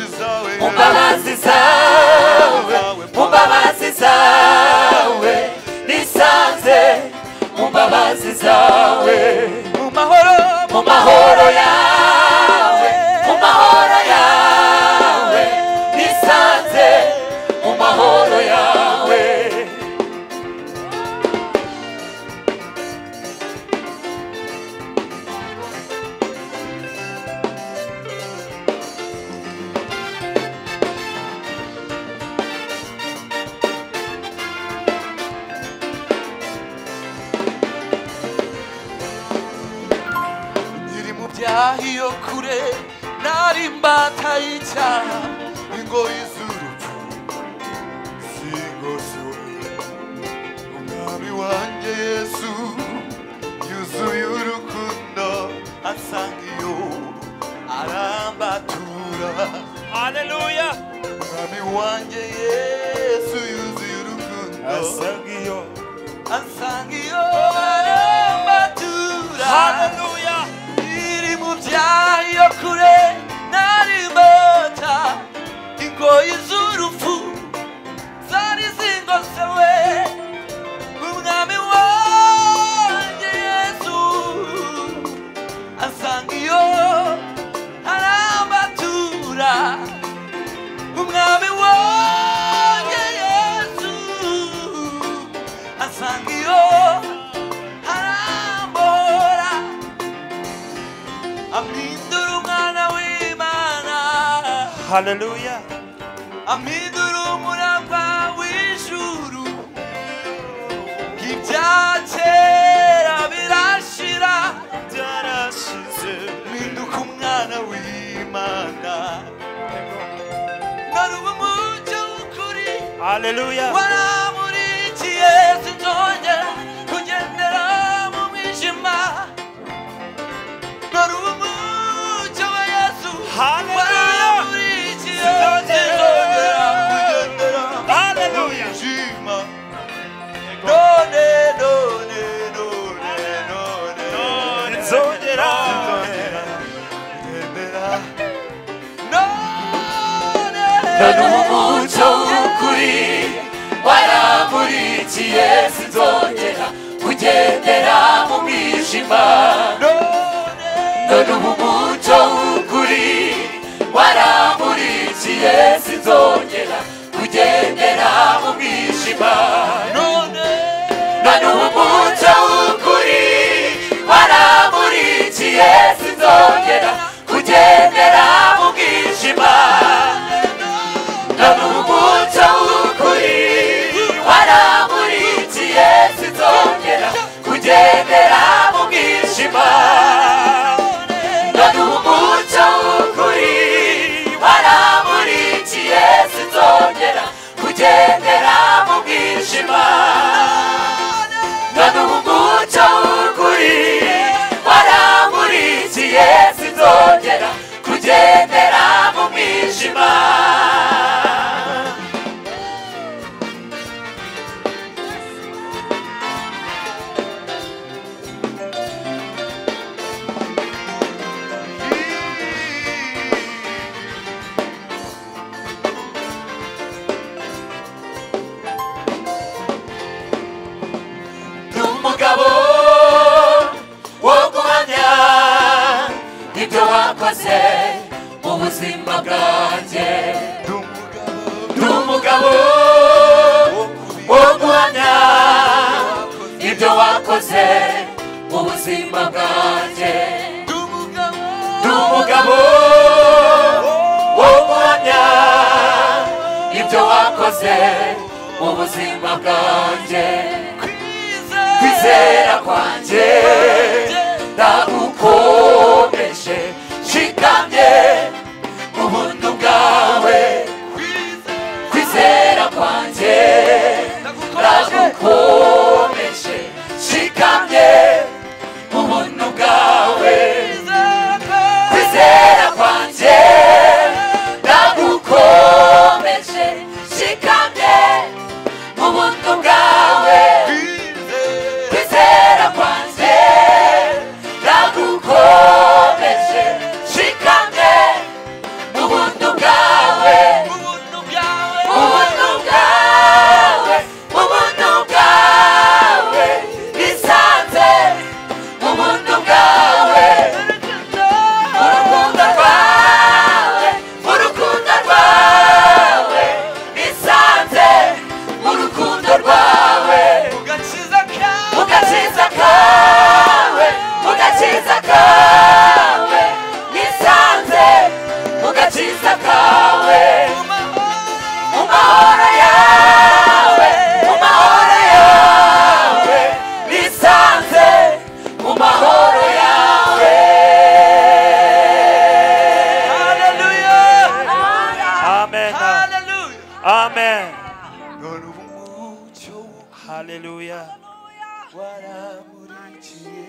mbabazi zawe mu mbabazi zawe nisanze mu mbabazi zawe mu mahoro mu mahoro yawe mu mahoro yawe nisanze mu mahoro yawe Nyiri mu byaha iyo kure nari imbata y'icyaha ingoyi z'urupfu singoswe umwami wanjye yesu yuzuye urukundo asanga iyo arambatura haleluya umwami wanjye yesu yuzuye urukundo asaga iyo asanga iyo arambatura haleluya iri mu byayo kure nari imbata ingoyi z'urupfu zari zingosewe umwami wanjye yesu asanga iyo arambatura umwami wanjye yesu asanga iyo arambora amhindura umwana w'imana haleluya amhindura umurava w'ijuru ibya kera birashira byarashize mpinduka umwana w'imana ngaruba umucyo w'ukuri haleluya waramurikiye sinzongera kugendera mu mwijima nari umucyo wa yesu Hallelujah. waramurikiye sinzongera kugendera mu haleluya mwijima none none none none none nzongera kugendera none none umucyo w'ukuri waramburikiye sinzongera kugendera mu mwijima none ubu umucyo w'ukuri waramburikiye sinzongera kugendera mu mwijima none ubu umucyo w'ukuri waramburikiye sinzongera kugendera mu bwijima none umucyo w'ukuri waramburikiye sinzongera kugendera mu mwijima none umucyo w'ukuri waramburikiye sinzongera kugendera mu mwijima none umucyo w'ukuri waramburikiye sinzongera kugendera mu mwijima n'umugabo wo guhamya ibyo wakoze mu buzima bwanjye n'umugabo wo guhamya ibyo wakoze mu buzima bwanjye n'umugabo wo guhamya ibyo wakoze mu buzima bwanjye kwizera kwanjye ndagukomeje shikamye mu buntu bwawe kwizera kwanjye ndagukomeje shikamye mu buntu bwawe kwizera kwanjye ndagukomeje shikamye mu buntu bwawe kwizera kwanjye ndagukomeje shikamye amen none umucyo haleluya waramurikiye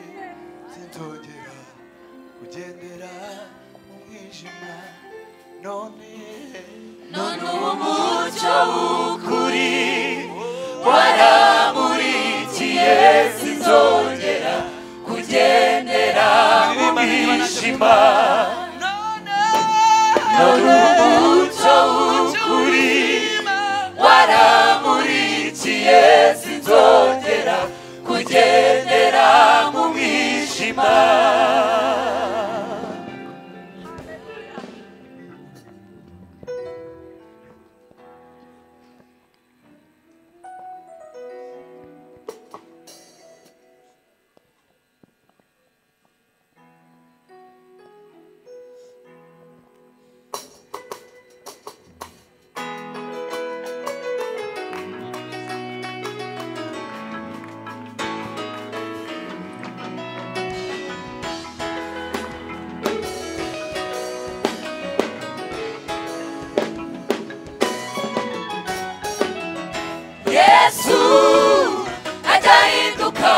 sintongera kugendera mu mwijima none none umucyo w'ukuri waramurikiye sinzongera kugendera mu mwijima none umucyo w'ukuri waramurikiye sinzongera kugendera mu mwijima yesu ntazahinduka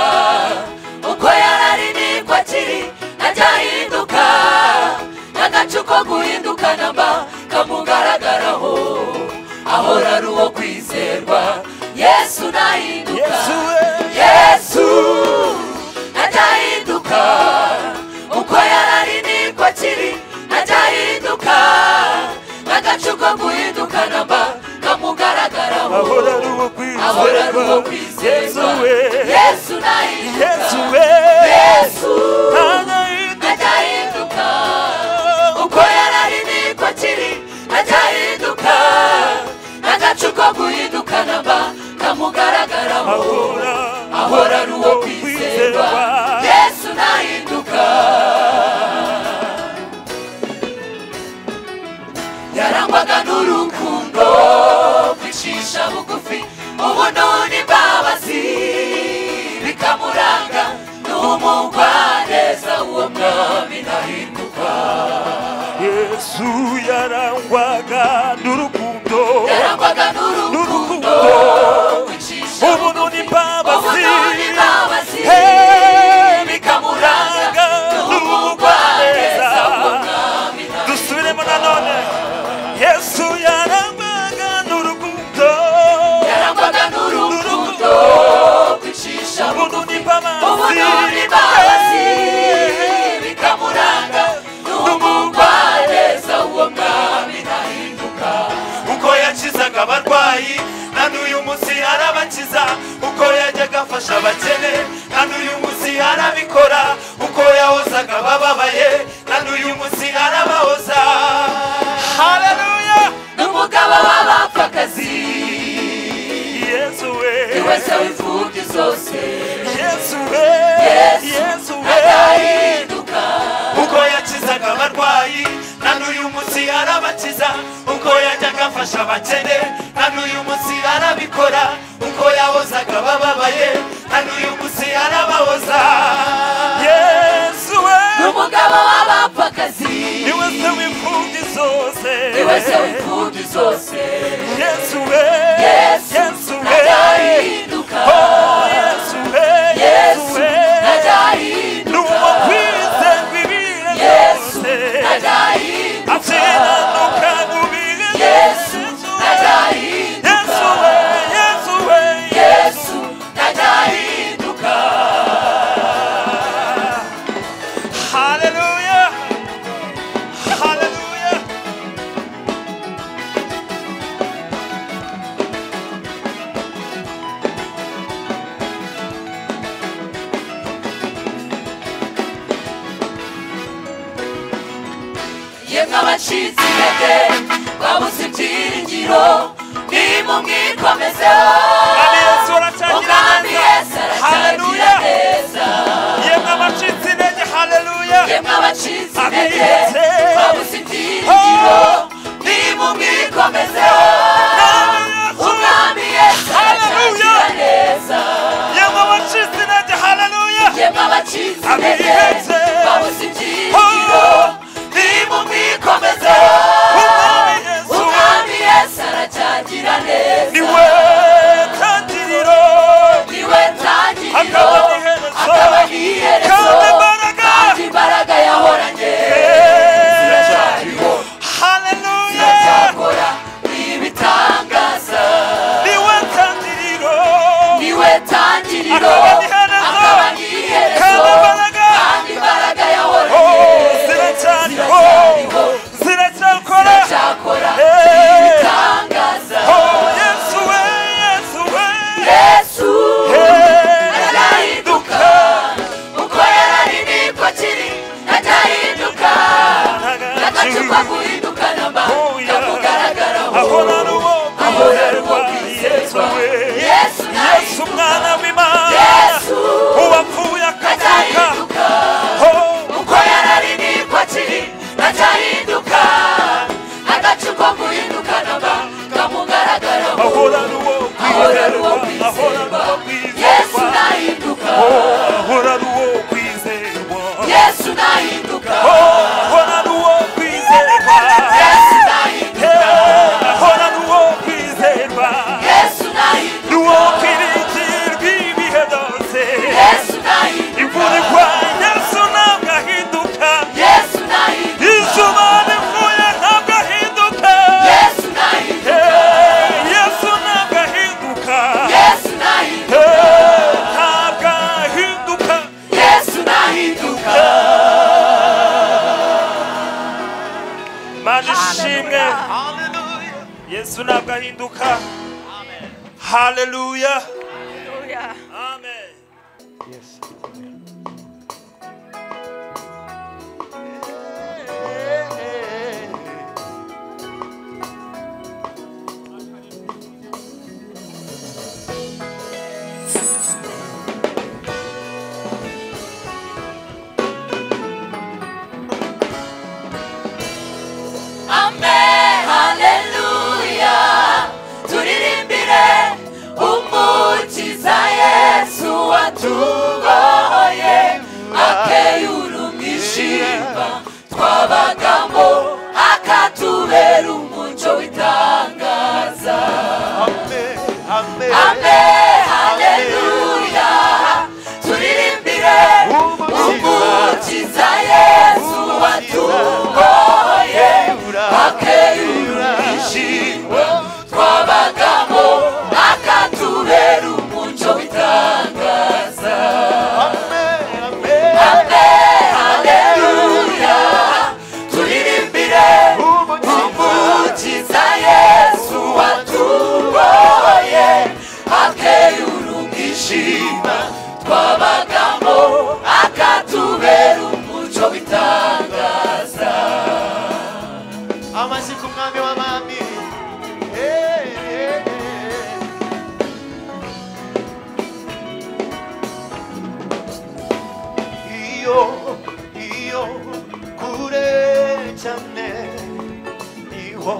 uko yararimi ko akiri ntazahinduka n'agace ko guhinduka namba kamugaragaraho ahora ari uwo kwizerwa yesu ntahinduka yesu ntazahinduka uko yararimi ko akiri ntazahinduka n'agace ko guhinduka namba kamugaragaraho ahora ari uwo ahora ari uwo kwizerwa kwizerwa Yesu we. yesu nahinduka yesu we yesu ntahinduka ntazahinduka uko yarari niko kiri ntazahinduka n'agacu ko guhinduka namba kamugaragaraho ahora ahora ari uwo kwizerwa yesu nahinduka yarangwaga n'urukundo kwicisha bugufi ubuno n'imbabazi bikamuranga n'umugwaneza uwo mwami nahinduka yesu yarangwaga n'urukundo yarangwaga n'urukundo n'urukundo kwicisha ubuntu bugufi n'imbabazi ubuno n'imbabazi Hey, bikamuranga n'umugwaneza uwo mwami nahinduka dusubiremo nanone yesu yarangwaga n'urukundo yarangwaga n'urukundo kwicisha ubuntu bugufi n'imbabazi ubunoni bazi bikamuranga n'umugwaneza uwo mwami nahinduka uko yakizaga abarwayi na n'uyu munsi arabakiza uko yajyaga afasha abakene na n'uyu munsi arabikora uko yahozaga abababaye na n'uyu munsi arabahoza haleluya n'umugaba w'abapfakazi yesu we wese w'imfubyi zose yesu we yesu we atahinduka uko yakizaga abarwayi na n'uyu munsi arabakiza uko yajyaga afasha abakene na n'uyu munsi arabikora uko yahozaga abababaye na n'uyu munsi arabahoza yesu we n'umugaba w'abapfakazi niwe se w'imfubyi zose niwe se w'imfubyi zose yesu we Yesu, yesu we ntazahinduka Oh, yesu we yesu n'uwo ntazahinduka kwize bibire yesu byose ntazahinduka akiranuka ubire yesu byose ntazahinduka Yesu we, Yesu we, yesu ntazahinduka Haleluya, haleluya. yemwe abacitse intege babuze ibyiringiro nimumwikomezeho Kandi Yesu aracyagira umwami yesu neza aracyagira haleluya neza yemwe abacitse intege haleluya yemwe abacitse intege Abiyeze. babuze ibyiringiro nimumwikomezeho umwami yesu Haleluya. aracyagira neza yemwe abacitse intege haleluya yemwe abacitse intege Abiyeze. babuze ibyiringiro nimumwikomezeho Umwami Yesu. umwami yesu aracyari ntangira neza niwe tangiriro niwe ntangiriro Akaba n'iherezo. akaba n'iherezo Kandi imbaraga. kandi imbaraga yahoranye ziracyariho haleluya ziracyakora ibitangaza niwe tangiriro niwe ntangiriro Akaba n'iherezo. akaba n'iherezo Kandi imbaraga. kandi imbaraga Oh, yahoranye ziracyariho ziracyariho ziracyakora ziracyakora Eh. ibitangaza Oh, yesu we yesu we yesu Eh. arahinduka uko yarari niko kiri arahinduka n'agacupa guhinduka namba kamugaragaraho ahora rubo ahora rubo kwizezwa yesu yesu mwana w'imana yesu uwapfuye akazuka arahinduka Oh, uko yarari niko kiri arahinduka n'agacupa guhinduka namba kamugaragaraho ahora rubo ahora rubo kwizerwa ahora rubo kwizezwa yesu kwizerwa arahinduka ahora rubo kwizerwa yesu arahinduka ahora rubo kwizerwa yesu arahinduka ahora rubo kwizerwa yesu arahinduka ruwakwiringirwa ibihe byose yesu arahinduka imvura igwa yesu ntabwo ahinduka yesu arahinduka izuba rivuye ntabwo ahinduka yesu arahinduka Eh, yesu ntabwo ahinduka yesu arahinduka Eh, ntabwo ahinduka yesu arahinduka mana ishimwe yesu ntabwo ahinduka haleluya Hallelujah. amen Yes. amen haleluya turirimbire umukiza yesu watubohoye akeyurumishimba twabagamo akatubera umuco w'itangaza amen haleluya turirimbire umukiza yesu watubohoye akeyurumishimba twabagamo akatubera umuco w'itangaza amen haleluya turirimbire umukiza yesu watuboye akeyurumishima twabagamo akatubera umuco w'itangaza amashyi ku mwami w'abami iyo iyo kure cyane niho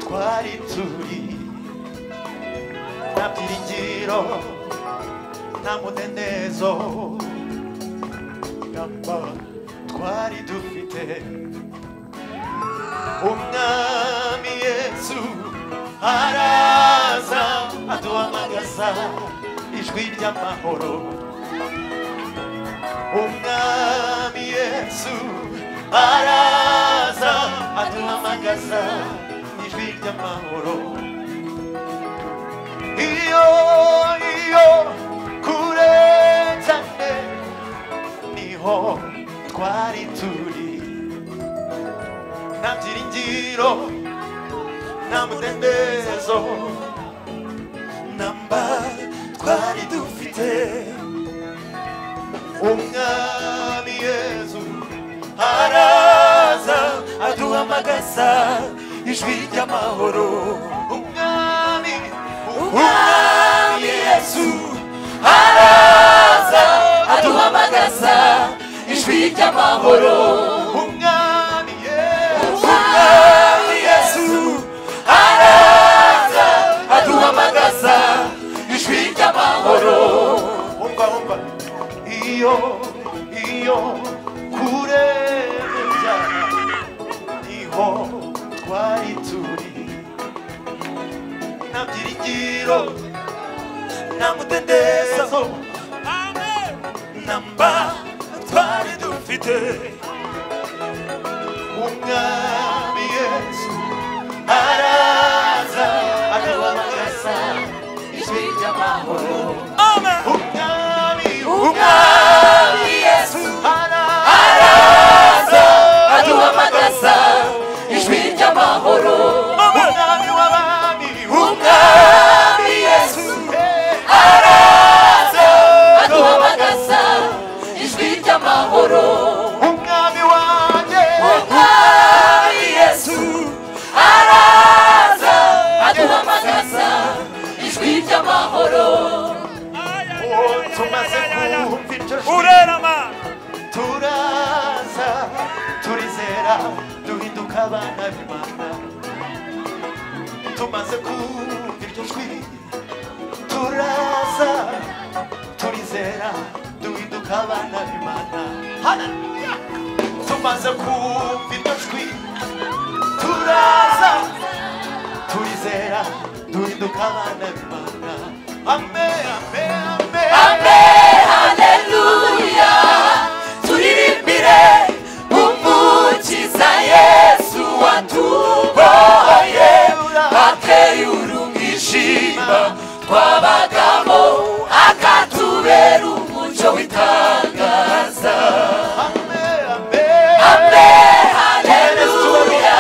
twari turi nta byiringiro nta mudendezo gamba twari dufite umwami yesu araza aduhamagaza ijwi ry'amahoro umwami yesu araza aduhamagaza ijwi ry'amahoro iyo iyo kure cyane niho twari turi nta byiringiro nta mudendezo namba twari dufite umwami yezu araza aduhamagaza ijwi ry'amahoro umwami umwami yezu araza aduhamagaza ijwi ry'amahoro umwami yezu umwami yesu araza aduhamagaza ijwi ry'amahoro umva umva iyo iyo kure cyane niho twari turi na byiringiro na mudendezo namba twari dufite umwami yesu araza aduhamagaza ijwi ry'amahoro Amen. umwami umwami yesu araza aduhamagaza ijwi ry'amahoro Amen. umwami w'abami umwami yesu aduhamagaza ijwi ry'amahoro umwami wanjye umwami yesu araza aduhamagaza ijwi ry'amahoro uwo tumaze kumva iryo jwi Urerama. turaza turizera duhinduka abana b'imana tumaze kumva iryo jwi turaza turizera duhinduka abana b'imana Hallelujah! tumaze kumva iryo jwi turaza turizera duhinduka abana b'imana amen amen amen abe haleluya turirimbire umukiza yesu watuboye ateye urungishima twabagamo akatubera umuco w'itangaza abe haleluya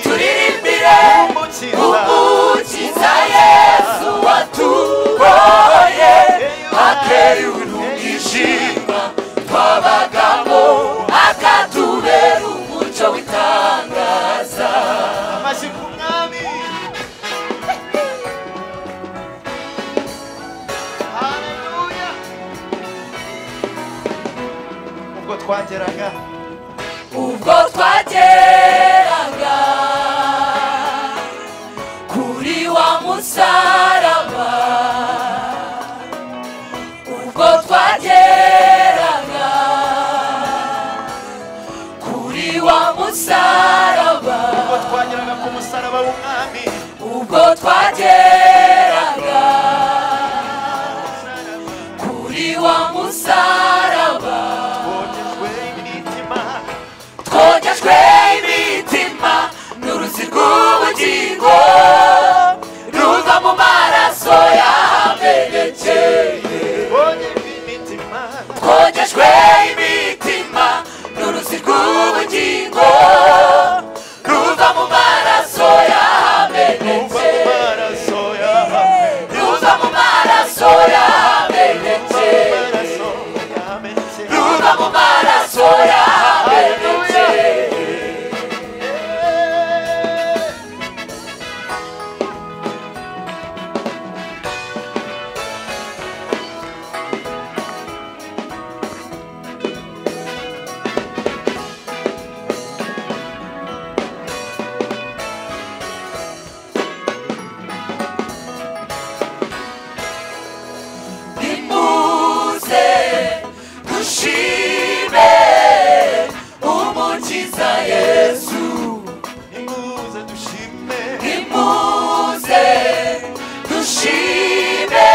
turirimbire umukiza yesu watuboye ateye urungishima twabagamo akatubera umuco w'itangaza ubwo twageraga ubwo twageraga kuri wa musaraba ubwo twageraga kuri wa musaraba ubwo twageraga ku musaraba w'umwami ubwo twageraga kuri wa musaraba bogejwe imitima twogejwe imitima n'uruzi rw'ubugingo ruva mu maraso yamenekeye bogejwe imitima twogejwe imitima n'uruzi rw'ubugingo ruva mu maraso kuva mu yamenekeye maraso yawe ruva mu maraso yamenekeye maraso yamenetse ruva mu maraso yamenekeye nimuze dushime umukiza yesu nimuze dushime nimuze dushime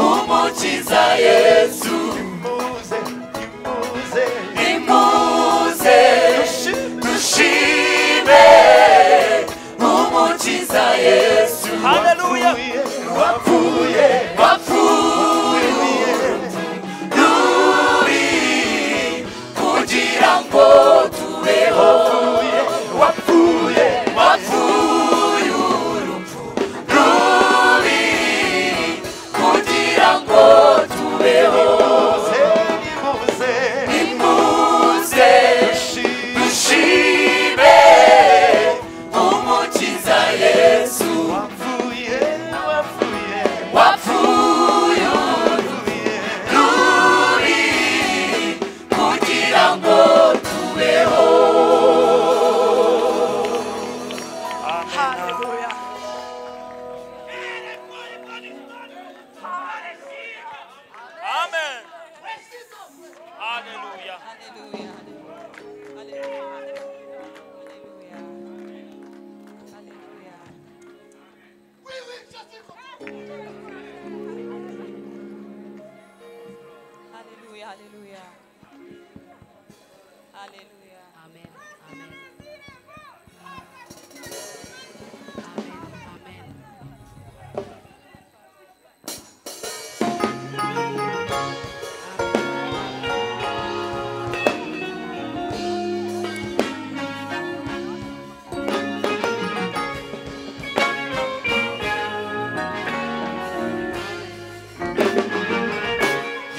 umukiza yesu nimuze nimuze nimuze dushime dushime umukiza yesu Hallelujah. wapfuye wapfuye rubi kugira ngo tubeho wapfuye wapfuye urupfu rubi kugira ngo tubeho nimuze nimuze nimuze dushime dushime umukiza yesu wapfuye Haleluya, haleluya. Haleluya. Amen. Amen. Amen. Amen.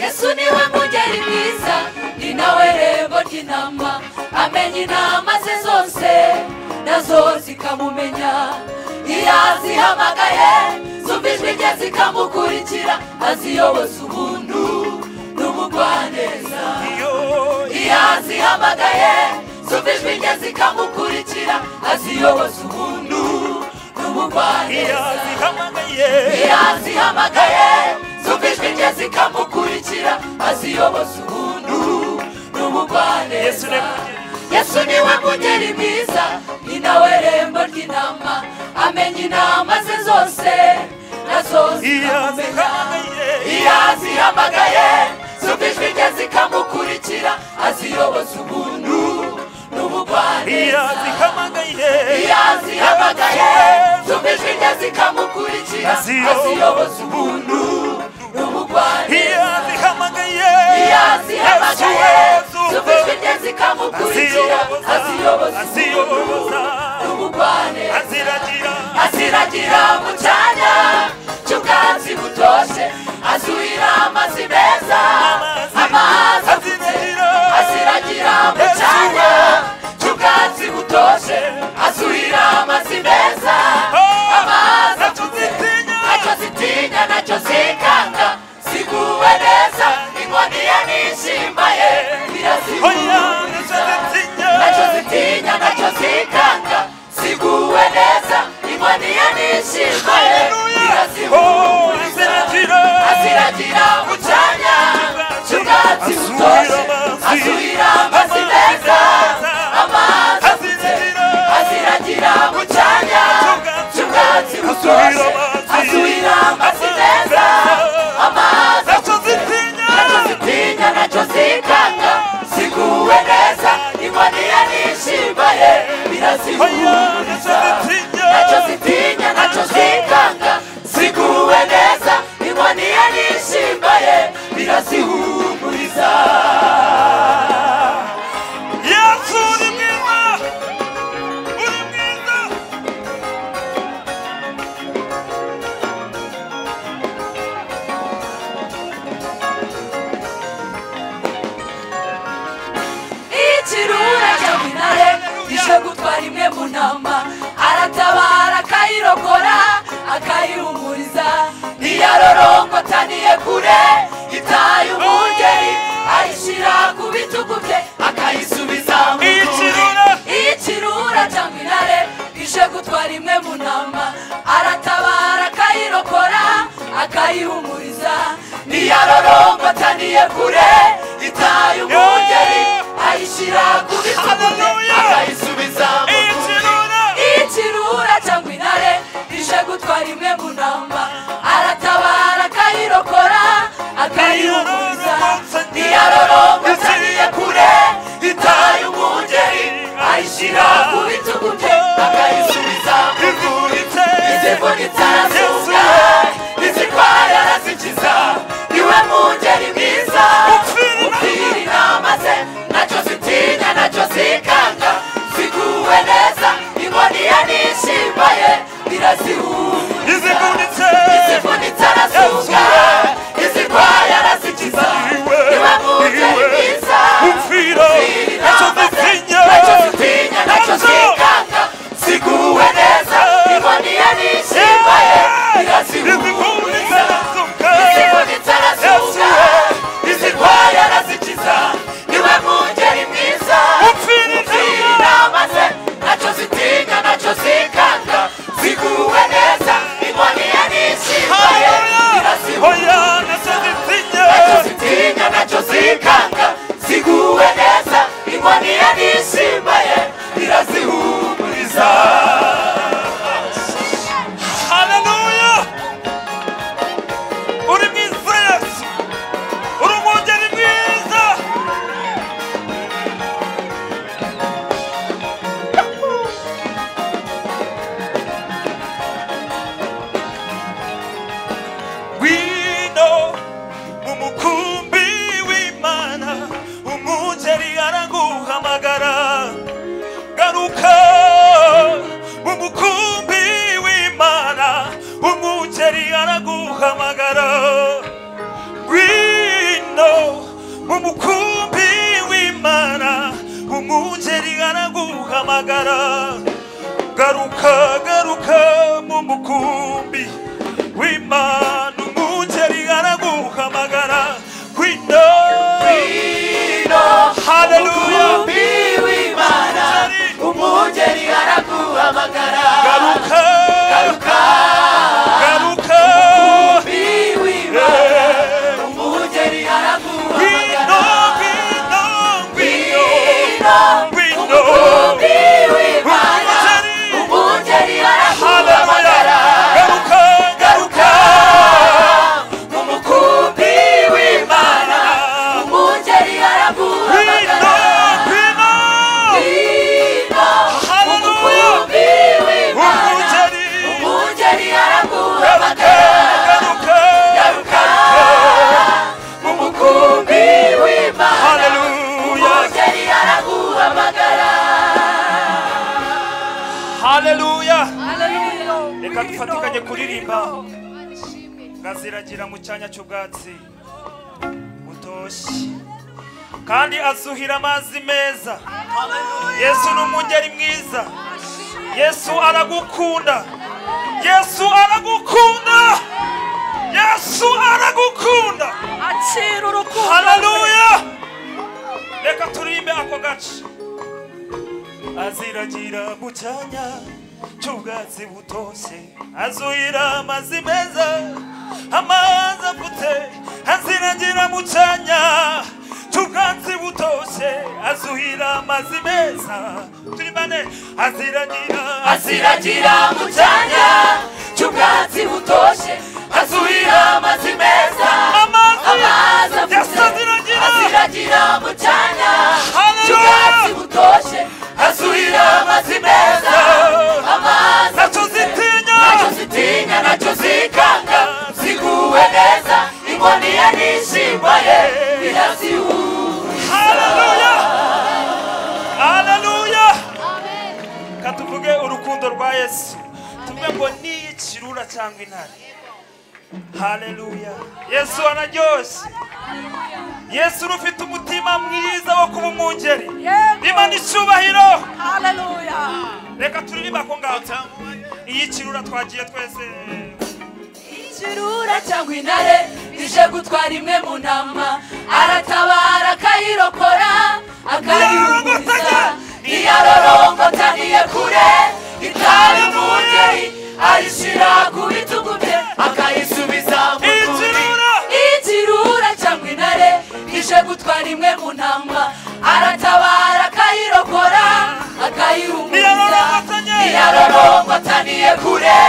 yesu niwe mugeri mwiza ni nawe rembo ry'intama amenya inama ze zose nazo zikamumenya iyo azihamagaye zumva ijwi rye zikamukurikira aziyoboza ubuntu n'umugwaneza iyo azihamagaye zumva ijwi rye zikamukurikira aziyoboza ubuntu n'umugwaneza iyo azihamagaye zumva ijwi rye zikamukurikira aziyoboza ubuntu Yesu n'umugwaneza ni we- yesu niwe mugeri mwiza ni nawe rembo ry'intama amenya inama ze zose nazo zikamumenya iyo azihamagaye zumva ijwi rye zikamukurikira aziyoboza ubuntu n'ubugwaneza iyo azihamagaye zumva ijwi rye zikamukurikira aziyoboza ubuntu n'ubugwaneza iyo azihamagaye zumva ijwi rye zikamukurikira aziyoboza ubuntu n'ubugwaneza aziragira mu cyanya cy'ubwatsi butoshye azuhira amazi meza amazi afutse aziragira mu cyanya cy'ubwatsi butoshye azuhira amazi meza amazi afutse nacyo zitinya nacyo zikanga ziguwe neza inkoni ye n'ishimba ye biraziguza nacyo zitinya nacyo zikanga ziguwe neza inkoni ye n'ishimwe irazihumuriza aziragira mu cyanya cy'ubwatsi butoshye azuhira amazi meza amazi afutse aziragira mu cyanya cy'ubwatsi butoshye azuhira amazi meza amazi afutse nacyo zitinya nacyo zikanga ziguwe neza inkoni ye n'ishimba ye birazihumuriza nacyo zitinya nacyo zikanga ziguwe neza inkoni ye n'ishimba ye birazihumuriza Yesu uri mwiza uri mwiza ikirura cya minare ije gutwara imwe mu ntama aratabara akayirokora akayihumuriza ntiyarorongotaniye kure itaye umugeri ayishyira ku bitugu bye akayisubiza mu rwuri Ikirura. ikirura cyangwa intare ije gutwara imwe mu ntama aratabara akayirokora akayihumuriza ntiyarorongotaniye kure itaye umugeri ayishyira ku bitugu bye Hallelujah. akayisubiza mu rwuri ikirura ikirura cyangwa intare ije gutwara imwe mu ntama aratabara akayirokora akayihumuriza ntiyarorongotaniye kure itaye umugeri ayishyira ku bitugu bye akayisubiza mu rwuri izivunitse arasunga izirwaye arazikiza niwe mungeri mwiza upfira inama ze nacyo zitinya nacyo zikanga ziguwe neza inkoni ye n'ishimba ye birazihumuriza izivunitse umugeri araguhamagara ngwino mu mukumbi w'imana umugeri araguhamagara garuka garuka mu mukumbi w'imana umugeri araguhamagara ngwino haleluya umugeri araguhamagara garuka garuka garuka biwimana umugeri araguhamagara ngwino ngwino ngwino Ngwino, ngwino biwimana umugeri araguhamagara haleluya garuka garuka mu mukumbi w'imana umugeri ngwino araguhamagara ngwino Ngwino, mu mukumbi w'imana umugeri umugeri garuka araguhamagara garuka garuka mu mukumbi w'imana haleluya umugeri araguhamagara haleluya Hallelujah. reka dufatikanye kuririmba ngaziragira mu cyanya cy'ubwatsi butoshye kandi azuhira amazi meza yesu ni umugeri mwiza yesu aragukunda yesu aragukunda yesu aragukunda Akira urukundo. haleluya reka turirimbe ako gace aziragira mu cyanya cy'ubwatsi butoshye azuhira amazi meza amazi afute aziragira mu cyanya cy'ubwatsi butoshye azuhira amazi meza turi bane aziragira aziragira mu cyanya cy'ubwatsi butoshye azuhira amazi meza amazi amazi afite aziragira aziragira mu cyanya Haleluya. cy'ubwatsi butoshye azuhira amazi meza amazi nacyo zitinya nacyo zitinya nacyo zikanga ziguwe neza inkoni ye n'ishimba ye birazihuza Haleluya! Haleluya! katuvuge urukundo rwa yesu tuvuge ngo ni ikirura cyangwa intare haleluya yesu araryoshye yesu ufite umutima mwiza wo kuba umwungeri Yego. imana icyubahiro Hallelujah. reka turirimba ko ngaho iyi kirura twagiye twese ikirura cyangwa intare ije gutwara imwe mu ntama aratabara akayirokora akayihumuriza ntiyarorongota kure itabi umugeri ayishyira ku bitugu bye akayisubiza mu turi ikirura ikirura cyangwa intare ije gutwara imwe mu ntama aratabara akayirokora akayihumuriza Ntiyarorongotanye. ntiyarorongotaniye kure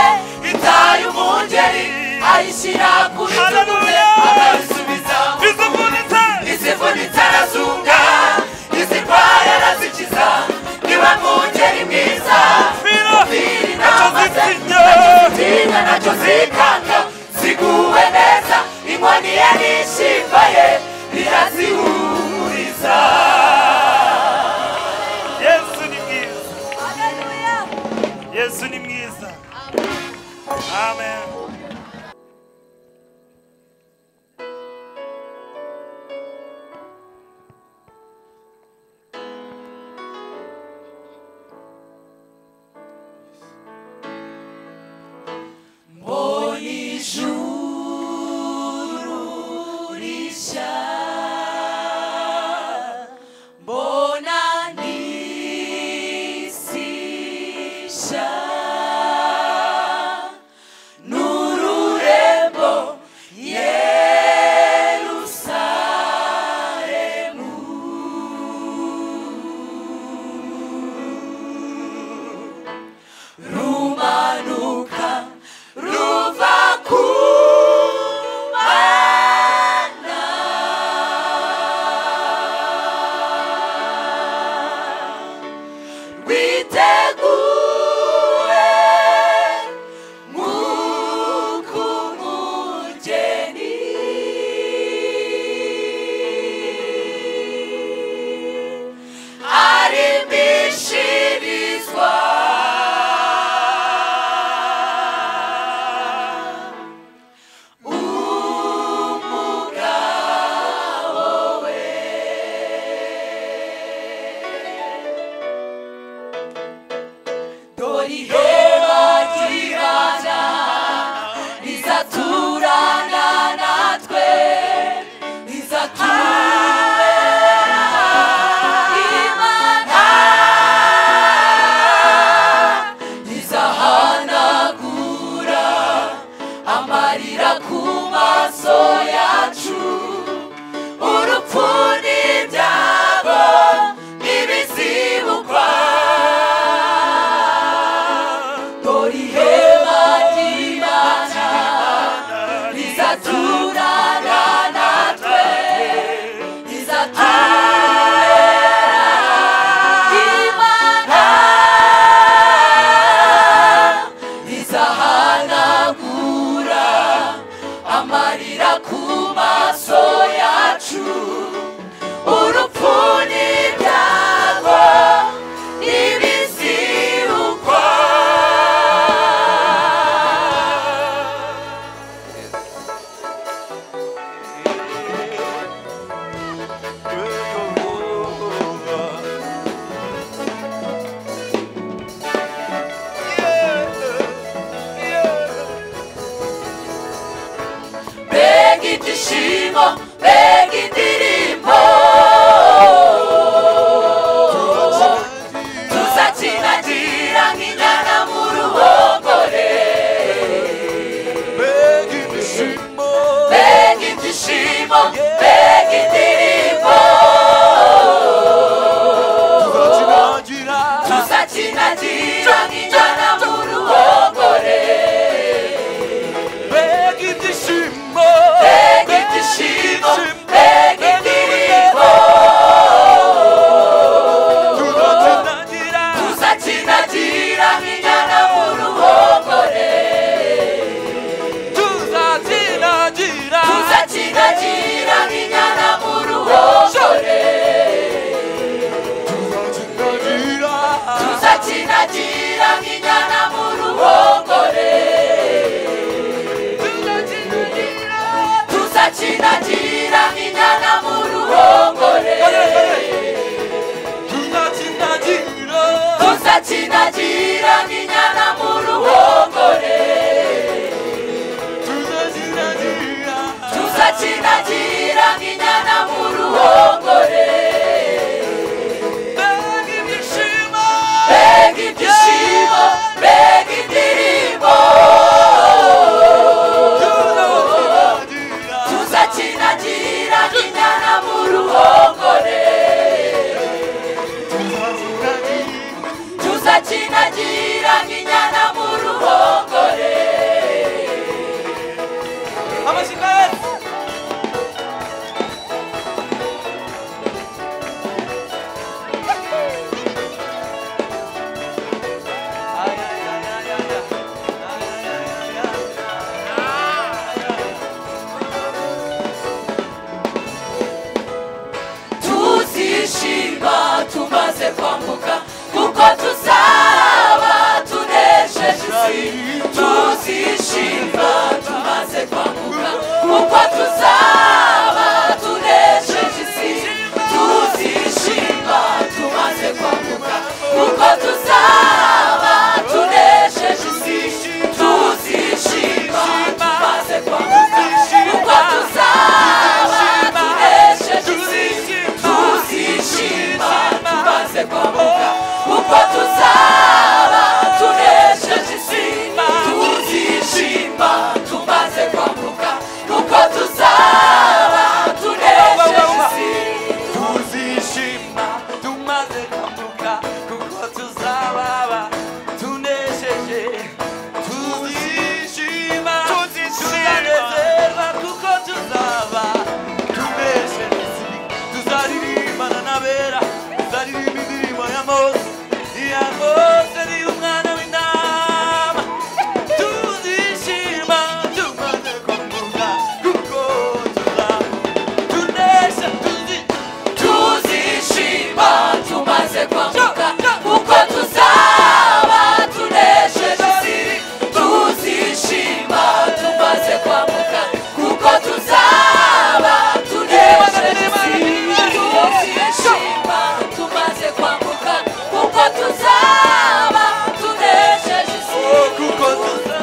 itaye umungeri ayishyira ku bitugu bye Hallelujah. akayisubiza izivunitse izivunitse arazunga izirwaye arazikiza niba mwungeri mwiza fira umubiri nacyo n'amaze zitinya zinka nacyo zikanga ziguwe neza inkoni ye n'ishimba ye birazihuriza yesu ni mwiza yesu ni mwiza amen bonanisisha indirimbo mbega indirimbo tuzakinagira nk'inyana mu ruhongore mbega ibyishimo mbega ibyishimo mbega indirimbo tuzakinangira tuzakinagira nk'inyana mu ruhongore mbega ibyishimo mbega ibyishimo mbega indirimbo tuzakinangira tuzakinagira nk'inyana mu ruhongore tuzakinangira tuzakinagira nk'inyana mu ruhongore tuzakinangira tuzakinagira nk'inyana mu ruhongore tuzakinagira nk'inyana mu ruhongore tuzakinangira tuzakinagira nk'inyana mu ruhongore tuzakinagira tuzakinangira nk'inyana mu ruhongore mbega ibyishimo mbega ibyishimo mbega indirimbo tuzakinangira tuzakinagira nk'inyana mu ruhongore tuzakinagira nk'inyana mu ruhongore amashyiga yose tuzishima tumaze kwambuka kuko tuzaba tunesheje isi tuzishima tumaze kwambuka kuko tuzaba tunesheje isi tuzishima tumaze kwambuka kuko tuzaba tunesheje isi tuzishima tumaze kwambuka kuko tuzaba tunesheje isi tuzishima tumaze kwambuka kuko tuzaba tunesheje isi tuzishima tumaze kwambuka kuko tuzaba tunesheje isi tuzishima tumaze kwambuka kuko tuzababa tunesheje tuzishima tuzanezerwa kuko tuzaba tunesheje tuzaririmbana n'abera tuzaririmba indirimbo ya mose iya mose ni umwana w'intama tuzishima tumaze kwambuka kuko tuzaba tunesha tuzishima tuzishima tumaze kwambuka kuko tuzaba tunesheje isi tuzishima tumaze kwambuka kuko tuzaba tunesheje isi tuzishima tumaze kwambuka kuko tuzaba tunesheje isi kuko tuza-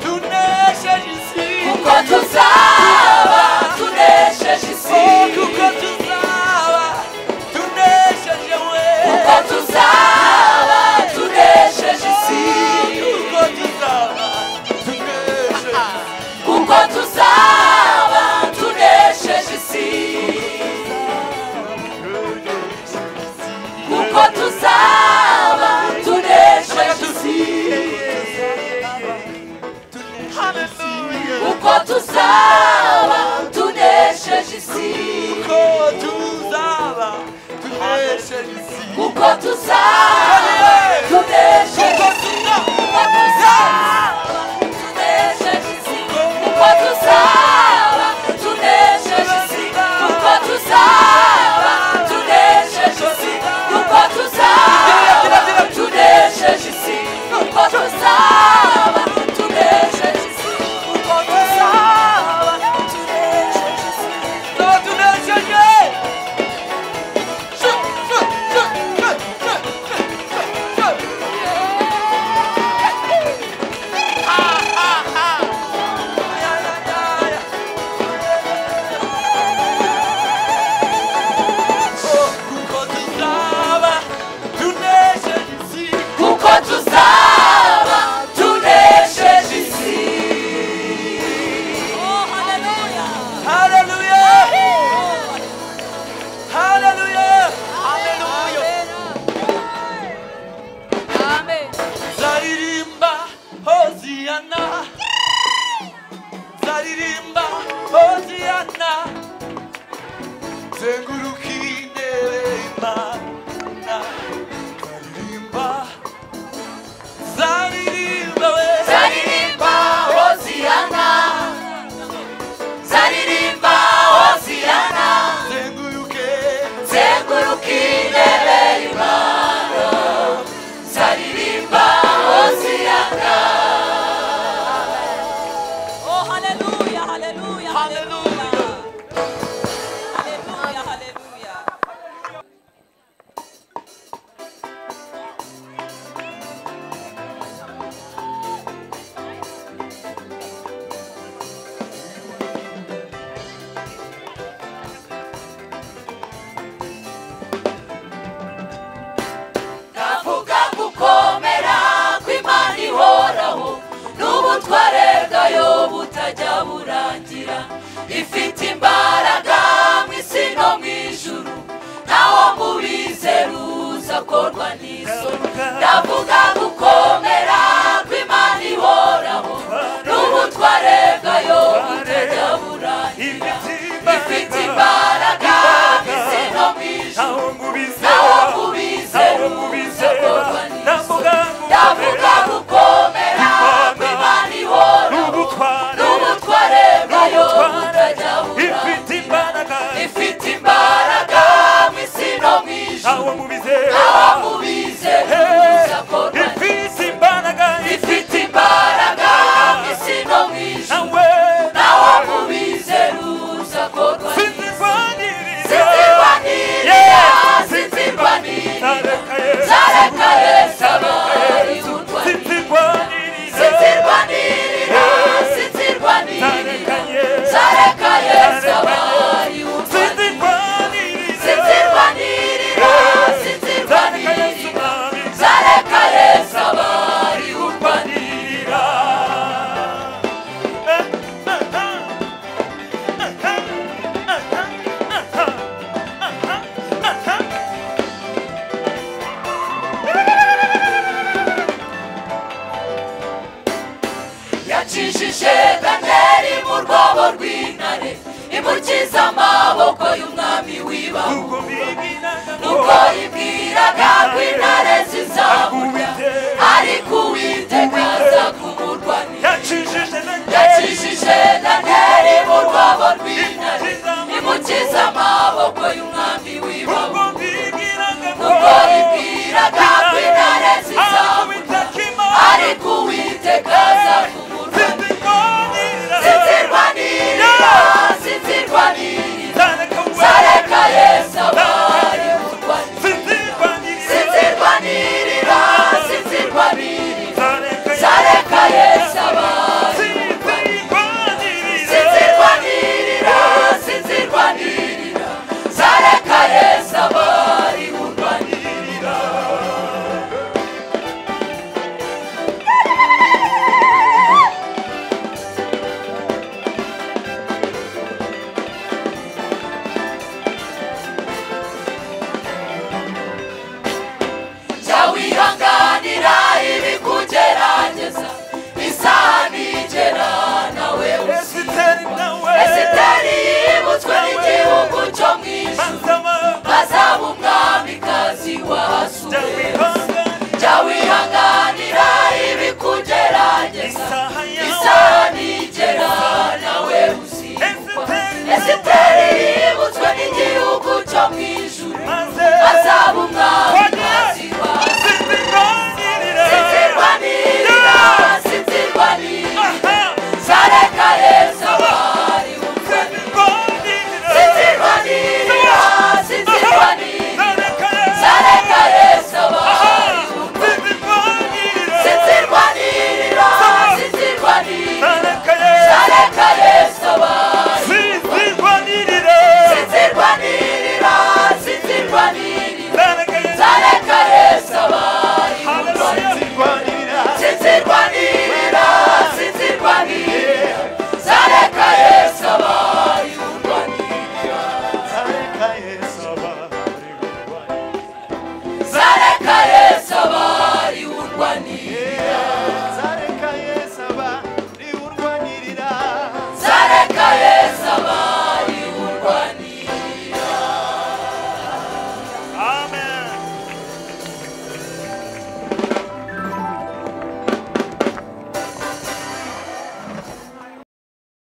tunesheje isi kuko tuzaba tunesheje isi kuko tuzaba tunesheje we kuko tuzaba tunesheje isi kuko tuzaba tunesheje kuko tuzaba tunesheje isi kuko tuzaba tunesheje isi kuko tuzaba tunesheje isi kuko tuzaba tunesheje isi kuko tuzaba tunesheje isi kuko tuzaba tunesheje isi kuko tuzaba tunesheje isi kuko tuzaba tunesheje isi kuko tuzaba tunesheje isi kuko tuzaba tunesheje isi kuko tuzaba tunesheje isi tunesheje Tunesheje isi, nzaririmba hoziyana zenguruka intebe imana nzaririmba nzaririmba we zaririmba hoziyana zaririmba hoziyana zenguruke zengurukire imana zaririmba hoziyana Oh, hallelujah, hallelujah, hallelujah. Hallelujah, hallelujah. navuga gukomera kw'imana ihoraho n'ubutware bwayo butajya burangira ifite imbaraga mu isi no mu ijuru nawo mu bizeruza akorwa n'isoni ndavuga gukomera kw'imana ihoraho n'ubutware bwayo butajya burangira ifite imbaraga mu isi no mu ijuru nawo mu bizeruza akorwa n'isoni ndavuga gukomera kw'imana ihora n'ubutware bwayo butajya bura ifite imbaraga mu isi no mu ijuru naho mu bizeruza akorwa ifite imbaraga mu isi no mu ijuru naho mu bizeruza akorwa zinzirwaniriya zinzirwaniriya zarakaye sabari butwari zinzirwanirira zinzirwanirira zarakaye sabari butwari zinzirwanirira zinzirwanirira zarakaye sabari butwari yacishije daniyeli mu rwobo rw'intare imukiza amaboko y'umwami w'ibaho nuko ibwiraga ko intare zizamurya ariko uwiteka azamurya